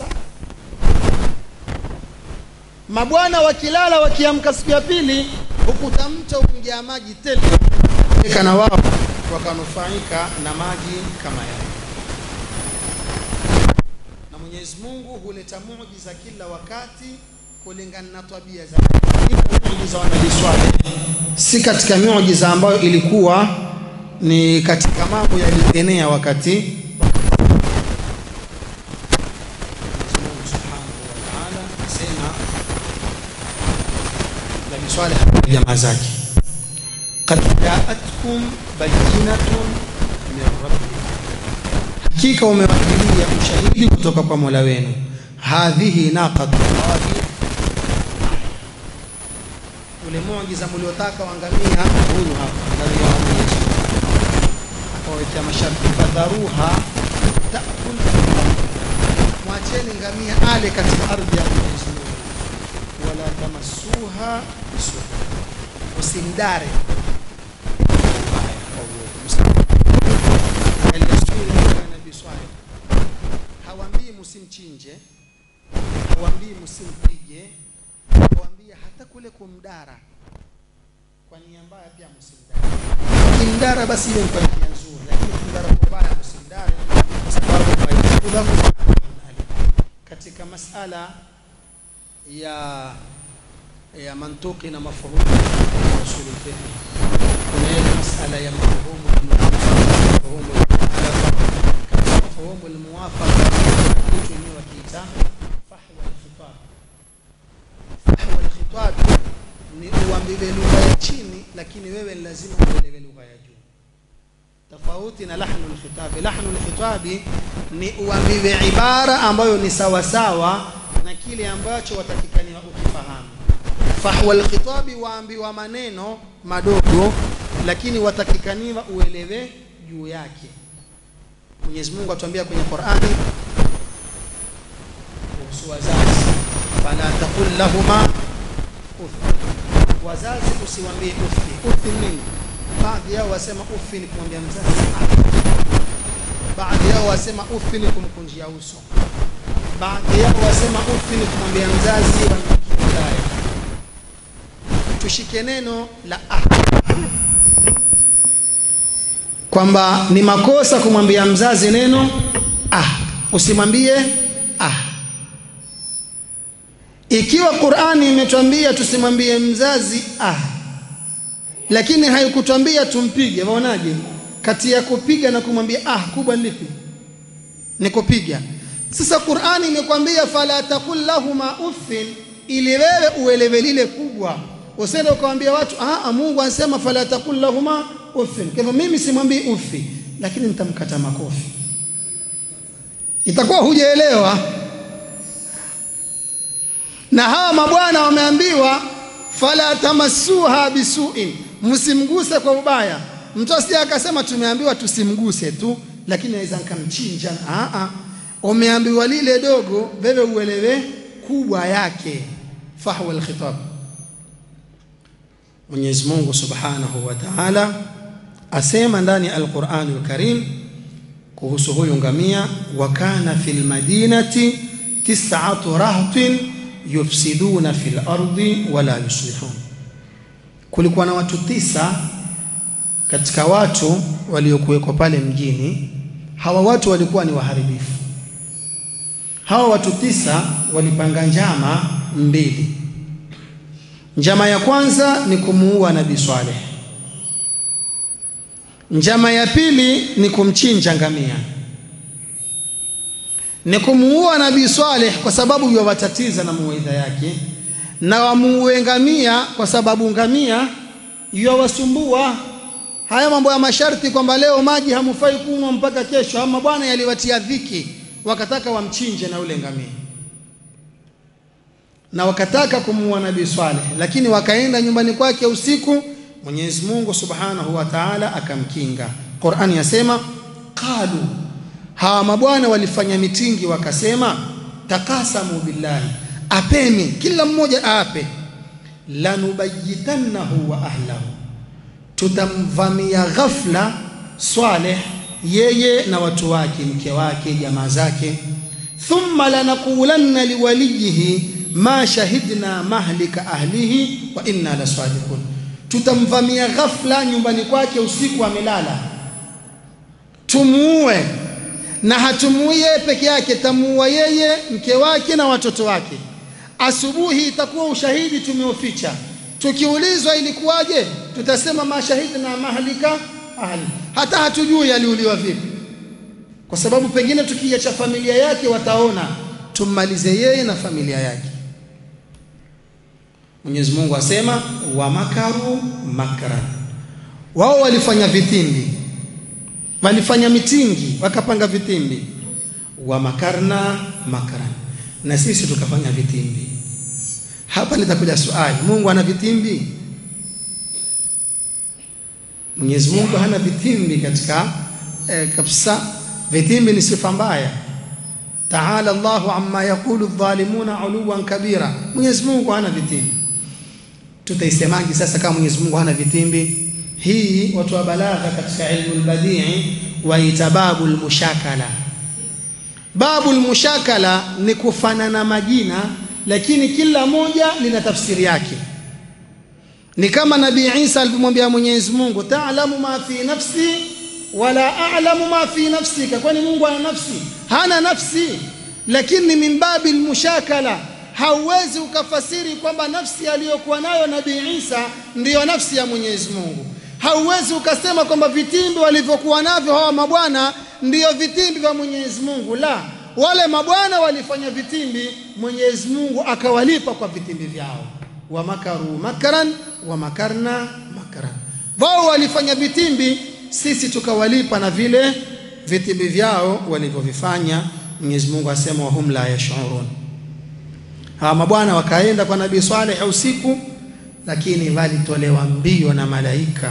mabwana wakilala wakiamka siku ya pili hukuta mto umejaa maji tele na wao wakanufaika na maji kama yale na Mwenyezi Mungu huleta muujiza kila wakati kulingana na tabia za muujiza wa Nabii Swaleh si katika miujiza ambayo ilikuwa ni katika mambo yalienea wakati Nabii Swaleh jamaa zake qad jaatkum bayyinatun min rabbikum hakika umewajilia ushahidi kutoka kwa Mola wenu hadhihi naqatullahi ule muujiza mliotaka waangamia huyu hapa ngamia wa Mwenyezi akawekea masharti fadharuha taakul mwacheni ngamia ale katika ardhi ya Mwenyezi Mungu wala tamassuha bisu usimdare Nabii Swaleh hawambii msimchinje, hawambii msimpige, hawambii hata kule kumdara kwa nia mbaya pia msimdare. Kimdara basi ile kwa nia nzuri, lakini kumdara kwa mbaya msimdare, kwa sababu katika masala ya ya mantuki na mafhumu ya usul fiqh kuna ile masala ya mafhumu mafhumu mafhumu almuwafaqa kitu ni wakiita fahwa alkhitab fahwa alkhitab ni uambiwe lugha ya chini lakini wewe ni lazima uelewe lugha ya juu tofauti na lahnu alkhitab lahnu alkhitab ni uambiwe ibara ambayo ni sawa sawa na kile ambacho watakikaniwa ukifahamu fahwa alkhitabi waambiwa maneno madogo lakini watakikaniwa uelewe juu yake Mwenyezi Mungu atuambia kwenye Qur'ani kuhusu wazazi fala taqul lahuma uff wazazi usiwaambie ufi ufi nini baadhi yao wasema ufi ni kumwambia mzazi baadhi yao wasema ufi ni kumkunjia uso baadhi yao wasema ufi ni kumwambia mzazi wa tushike neno la ah kwamba ni makosa kumwambia mzazi neno ah usimwambie ah ikiwa Qur'ani imetwambia tusimwambie mzazi ah lakini haikutwambia tumpige waonaje kati ya kupiga na kumwambia ah kubwa lipi ni kupiga sasa Qur'ani imekwambia fala taqul lahuma uffin ili wewe uelewe lile kubwa usende ukamwambia watu ah Mungu anasema fala taqul lahuma uffin kwa hivyo mimi simwambii ufi lakini nitamkata makofi itakuwa hujaelewa na hawa mabwana wameambiwa fala tamassuha bisuin msimguse kwa ubaya mtu asije akasema tumeambiwa tusimguse tu lakini naweza nikamchinja a a umeambiwa lile dogo wewe uelewe kubwa yake fahwa alkhitab Mwenyezi Mungu Subhanahu wa Ta'ala asema ndani ya Al-Qur'an Al-Karim kuhusu huyu ngamia wa kana fil madinati tis'atu rahtin yufsiduna fil ardi wala yuslihun kulikuwa na watu tisa katika watu waliokuwekwa pale mjini hawa watu walikuwa ni waharibifu hawa watu tisa walipanga njama mbili njama ya kwanza ni kumuua nabii Swaleh njama ya pili ni kumchinja ngamia ni kumuua nabii Swaleh kwa sababu yawatatiza na muwaidha yake na wamuue ngamia kwa sababu ngamia yawasumbua haya mambo ya masharti kwamba leo maji hamufai kunywa mpaka kesho ama bwana yaliwatia dhiki wakataka wamchinje na ule ngamia na wakataka kumuua nabii Swaleh lakini wakaenda nyumbani kwake usiku Mwenyezi Mungu Subhanahu wa Ta'ala akamkinga Qur'ani yasema qalu hawa mabwana walifanya mitingi wakasema takasamu billahi apeni kila mmoja aape lanubayitannahu wa ahlahu tutamvamia ghafla Swaleh yeye na watu wake mke wake jamaa zake thumma lanaqulanna liwaliyihi ma shahidna mahlika ahlihi wa inna lasadiqun tutamvamia ghafla nyumbani kwake usiku amelala tumuue na hatumuui yeye peke yake tamuua yeye mke wake na watoto wake asubuhi itakuwa ushahidi tumeuficha tukiulizwa ilikuwaje tutasema mashahidna mahlika ahli hata hatujui aliuliwa vipi kwa sababu pengine tukiacha familia yake wataona tummalize yeye na familia yake Mwenyezi Mungu asema wa makaru makran wao walifanya vitimbi walifanya mitingi wakapanga vitimbi wa makarna makran na sisi tukafanya vitimbi hapa litakuja swali Mungu ana vitimbi Mwenyezi Mungu hana vitimbi katika eh, kabisa vitimbi ni sifa mbaya Taala Allahu amma yaqulu adh-dhalimuna uluwan kabira Mwenyezi Mungu hana vitimbi tutaisemaje sasa kama Mwenyezi Mungu hana vitimbi hii watu wa balagha katika ilmu al-badii waita babul mushakala babul mushakala ni kufanana majina lakini kila moja lina tafsiri yake ni kama nabii Isa alipomwambia Mwenyezi Mungu ta'lamu ma fi nafsi wala a'lamu ma fi nafsika kwani Mungu ana nafsi hana nafsi lakini min babil mushakala hauwezi ukafasiri kwamba nafsi aliyokuwa nayo nabii Isa ndiyo nafsi ya Mwenyezi Mungu hauwezi ukasema kwamba vitimbi walivyokuwa navyo hawa mabwana ndiyo vitimbi vya Mwenyezi Mungu la wale mabwana walifanya vitimbi Mwenyezi Mungu akawalipa kwa vitimbi vyao wa makaru makaran wa makarna makaran wao walifanya vitimbi sisi tukawalipa na vile vitimbi vyao walivyovifanya Mwenyezi Mungu asema wahum la yashurun hawa mabwana wakaenda kwa Nabii Saleh usiku lakini walitolewa mbio na malaika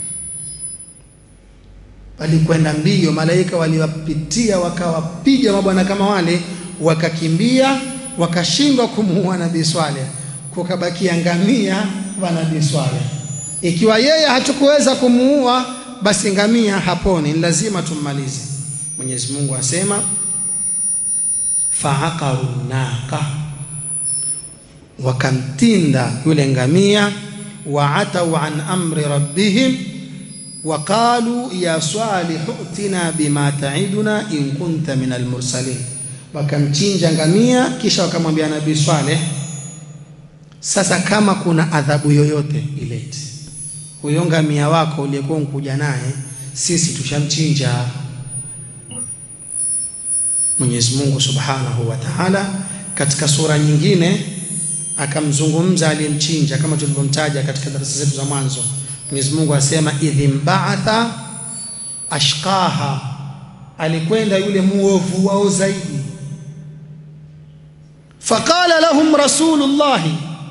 walikwenda mbio malaika waliwapitia wakawapiga mabwana kama wale wakakimbia wakashindwa kumuua Nabii Saleh kukabakia ngamia wa Nabii Saleh ikiwa yeye hatukuweza kumuua basi ngamia haponi ni lazima tummalize Mwenyezi Mungu asema faaqaru naqa wakamtinda yule ngamia waatau an amri rabbihim waqalu ya salih utina bima taiduna in kunta min almursalin wakamchinja ngamia kisha wakamwambia nabii Saleh sasa kama kuna adhabu yoyote ilete huyo ngamia wako uliyekuwa unkuja naye sisi tushamchinja Mwenyezi Mungu Subhanahu wa Ta'ala katika sura nyingine akamzungumza aliyemchinja kama tulivyomtaja katika darasa zetu za mwanzo Mwenyezi Mungu asema idhim ba'atha ashqaha alikwenda yule muovu wao zaidi faqala lahum rasulullahi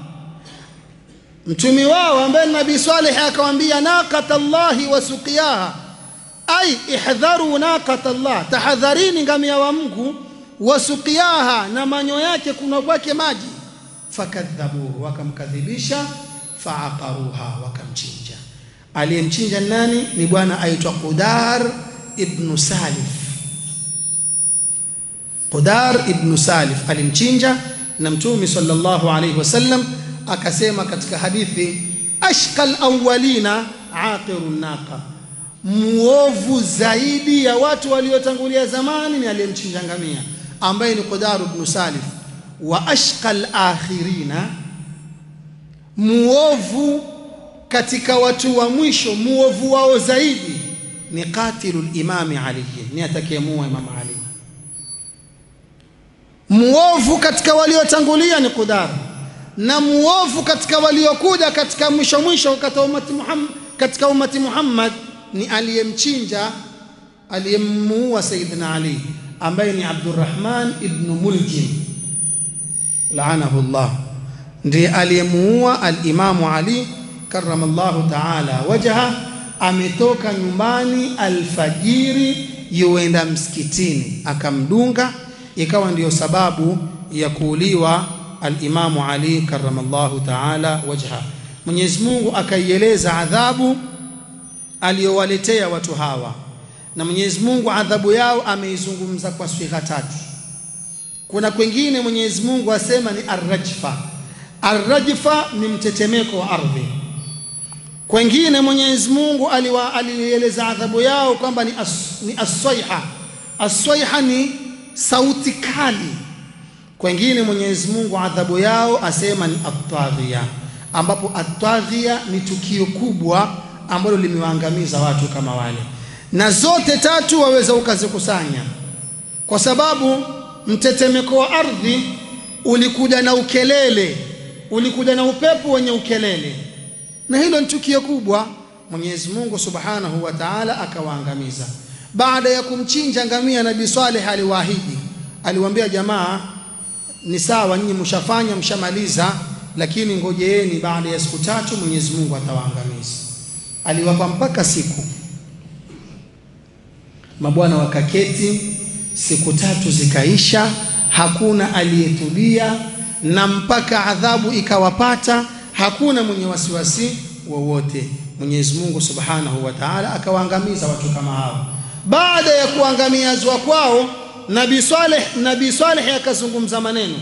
mtumi wao ambaye nabii Saleh akamwambia naqata Allahi wa suqiyaha ay ihdharu naqata Allah tahadharini ngamia wa Mungu wa suqiyaha na manyo yake kuna kwake maji fakadhabuhu wakamkadhibisha faaqaruha wakamchinja aliyemchinja nani ni bwana aitwa Qudar ibn Salif Qudar ibn Salif alimchinja na mtume sallallahu alayhi wasallam akasema katika hadithi ashqal awwalina aqirun naqa muovu zaidi ya watu waliotangulia zamani ni aliyemchinja ngamia ambaye ni Qudar ibn Salif wa ashqal akhirina muovu katika watu wa mwisho muovu wao zaidi ni qatilul imami Ali ni atakayemua Imam Ali muovu katika waliotangulia ni Qudar na muovu katika waliokuja katika mwisho mwisho katika umati Muhammad katika umati Muhammad ni aliyemchinja aliyemuua Sayyidina Ali ambaye ni Abdurrahman ibn Muljim laanahu Allah ndiye aliyemuua al-Imamu Ali karramallahu ta'ala wajha ametoka nyumbani alfajiri yuenda msikitini akamdunga ikawa ndiyo sababu ya kuuliwa al-Imamu Ali karramallahu ta'ala wajha Mwenyezi Mungu akaieleza adhabu aliyowaletea watu hawa na Mwenyezi Mungu adhabu yao ameizungumza kwa swigha tatu. Kuna kwengine Mwenyezi Mungu asema ni arrajfa. Arrajfa ni mtetemeko wa ardhi. Kwengine Mwenyezi Mungu aliwa- alieleza adhabu yao kwamba ni, as, ni aswaiha. Aswaiha ni sauti kali. Kwengine Mwenyezi Mungu adhabu yao asema ni atadhiya, ambapo atadhiya ni tukio kubwa ambalo limewaangamiza watu kama wale, na zote tatu waweza ukazikusanya, kwa sababu mtetemeko wa ardhi ulikuja na ukelele, ulikuja na upepo wenye ukelele, na hilo ni tukio kubwa. Mwenyezi Mungu Subhanahu wa Ta'ala akawaangamiza. Baada ya kumchinja ngamia, Nabii Saleh aliwaahidi, aliwaambia jamaa, ni sawa nyinyi mshafanya mshamaliza, lakini ngojeeni, baada ya siku tatu Mwenyezi Mungu atawaangamiza. Aliwapa mpaka siku, mabwana wakaketi, siku tatu zikaisha, hakuna aliyetulia, na mpaka adhabu ikawapata, hakuna mwenye wasiwasi wowote. Mwenyezi Mungu Subhanahu wa Ta'ala akawaangamiza watu kama hao. Baada ya kuangamizwa kwao, Nabii Saleh Nabii Saleh akazungumza maneno.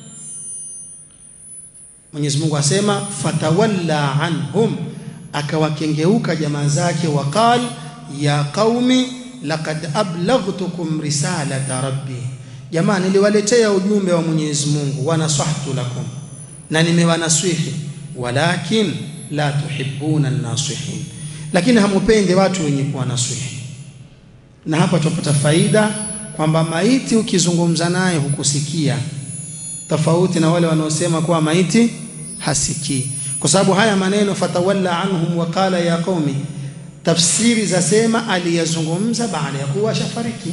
Mwenyezi Mungu asema fatawalla anhum, akawakengeuka jamaa zake, waqal ya qaumi laqad ablaghtukum risalata rabbi, jamaa niliwaletea ujumbe wa Mwenyezi Mungu, wanasahtu lakum, na nimewanaswihi, walakin la tuhibbuna an-nasihin, lakini hamupendi watu wenye kuwanaswihi. Na hapa tupata faida kwamba maiti ukizungumza naye hukusikia, tofauti na wale wanaosema kuwa maiti hasikii, kwa sababu haya maneno fatawalla anhum wa qala ya qaumi, tafsiri zasema aliyazungumza baada ya kuwa ashafariki,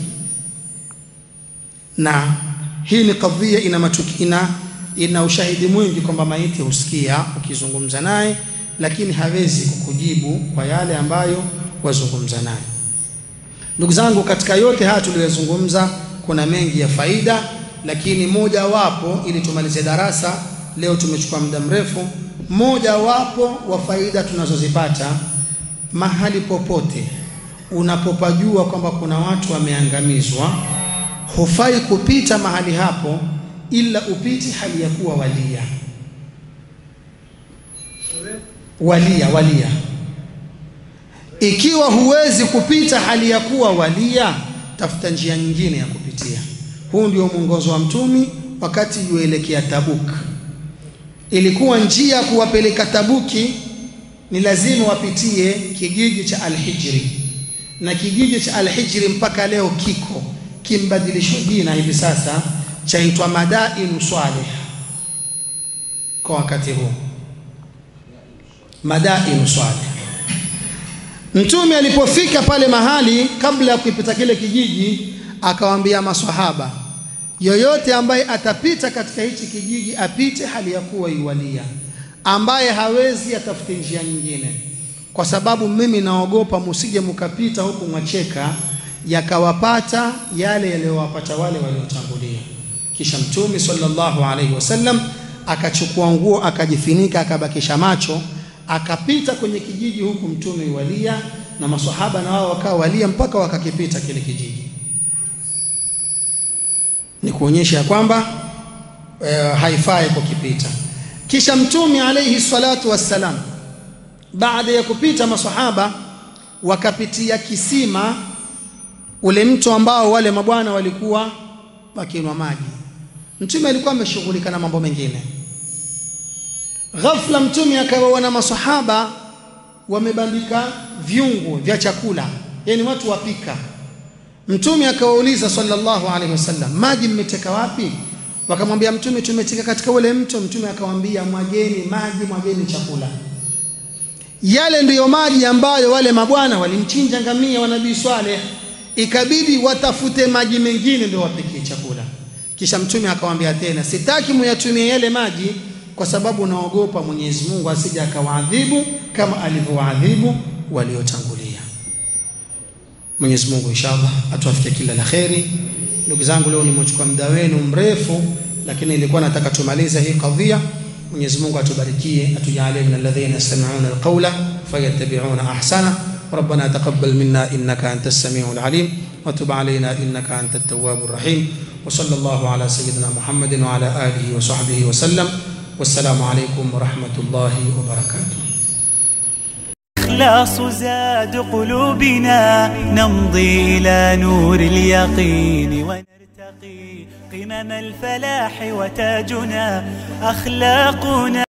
na hii ni kadhia ina matuki, ina, ina ushahidi mwingi kwamba maiti husikia ukizungumza naye, lakini hawezi kukujibu kwa yale ambayo wazungumza naye. Ndugu zangu, katika yote haya tuliyozungumza kuna mengi ya faida, lakini moja wapo, ili tumalize darasa leo, tumechukua muda mrefu. Moja wapo wa faida tunazozipata mahali popote unapopajua kwamba kuna watu wameangamizwa, hufai kupita mahali hapo ila upiti hali ya kuwa walia walia walia ikiwa huwezi kupita hali ya kuwa walia, tafuta njia nyingine ya kupitia. Huu ndio mwongozo wa Mtumi wakati yuelekea Tabuk. Ilikuwa njia ya kuwapeleka Tabuki ni lazima wapitie kijiji cha Alhijri, na kijiji cha Alhijri mpaka leo kiko kimbadilishwa jina hivi sasa chaitwa Madainu Swaleh kwa wakati huu, Madainu Swaleh. Mtume alipofika pale mahali, kabla ya kuipita kile kijiji, akawaambia maswahaba, yoyote ambaye atapita katika hichi kijiji apite hali ya kuwa iwalia, ambaye hawezi atafute njia nyingine, kwa sababu mimi naogopa musije mukapita huku mwacheka yakawapata yale yaliyowapata wale waliotangulia. Kisha Mtume sallallahu alaihi wasallam akachukua nguo akajifinika, akabakisha macho akapita kwenye kijiji huku mtume walia na maswahaba na wao wakawa walia mpaka wakakipita kile kijiji. Ni kuonyesha ya kwamba e, haifai kukipita. Kisha mtume alayhi salatu wassalam, baada ya kupita maswahaba wakapitia kisima, ule mto ambao wale mabwana walikuwa wakinwa maji. Mtume alikuwa ameshughulika na mambo mengine Ghafla mtume akawaona masahaba wamebandika viungo vya chakula, yani watu wapika. Mtume akawauliza sallallahu alaihi wasallam, maji mmeteka wapi? Wakamwambia Mtume, tumeteka katika ule mto. Mtume akawaambia, mwageni maji, mwageni chakula. Yale ndiyo maji ambayo wale mabwana walimchinja ngamia wa Nabii Swaleh, ikabidi watafute maji mengine ndio wapikie chakula. Kisha Mtume akawaambia tena, sitaki muyatumie yale maji kwa sababu naogopa Mwenyezi Mungu asije akawaadhibu kama alivyowaadhibu waliotangulia. Mwenyezi Mungu inshallah atuafikie kila la kheri. Ndugu zangu, leo nimechukua muda wenu mrefu, lakini nilikuwa nataka tumalize hii kadhia. Mwenyezi Mungu atubarikie, atujalie min alladhina yastami'una alqawla fayattabi'una ahsana. ربنا تقبل منا إنك أنت السميع العليم وتب علينا إنك أنت التواب الرحيم وصلى الله على سيدنا محمد وعلى آله وصحبه وسلم والسلام عليكم ورحمة الله وبركاته الإخلاص زاد قلوبنا نمضي إلى نور اليقين ونرتقي قمم الفلاح وتاجنا أخلاقنا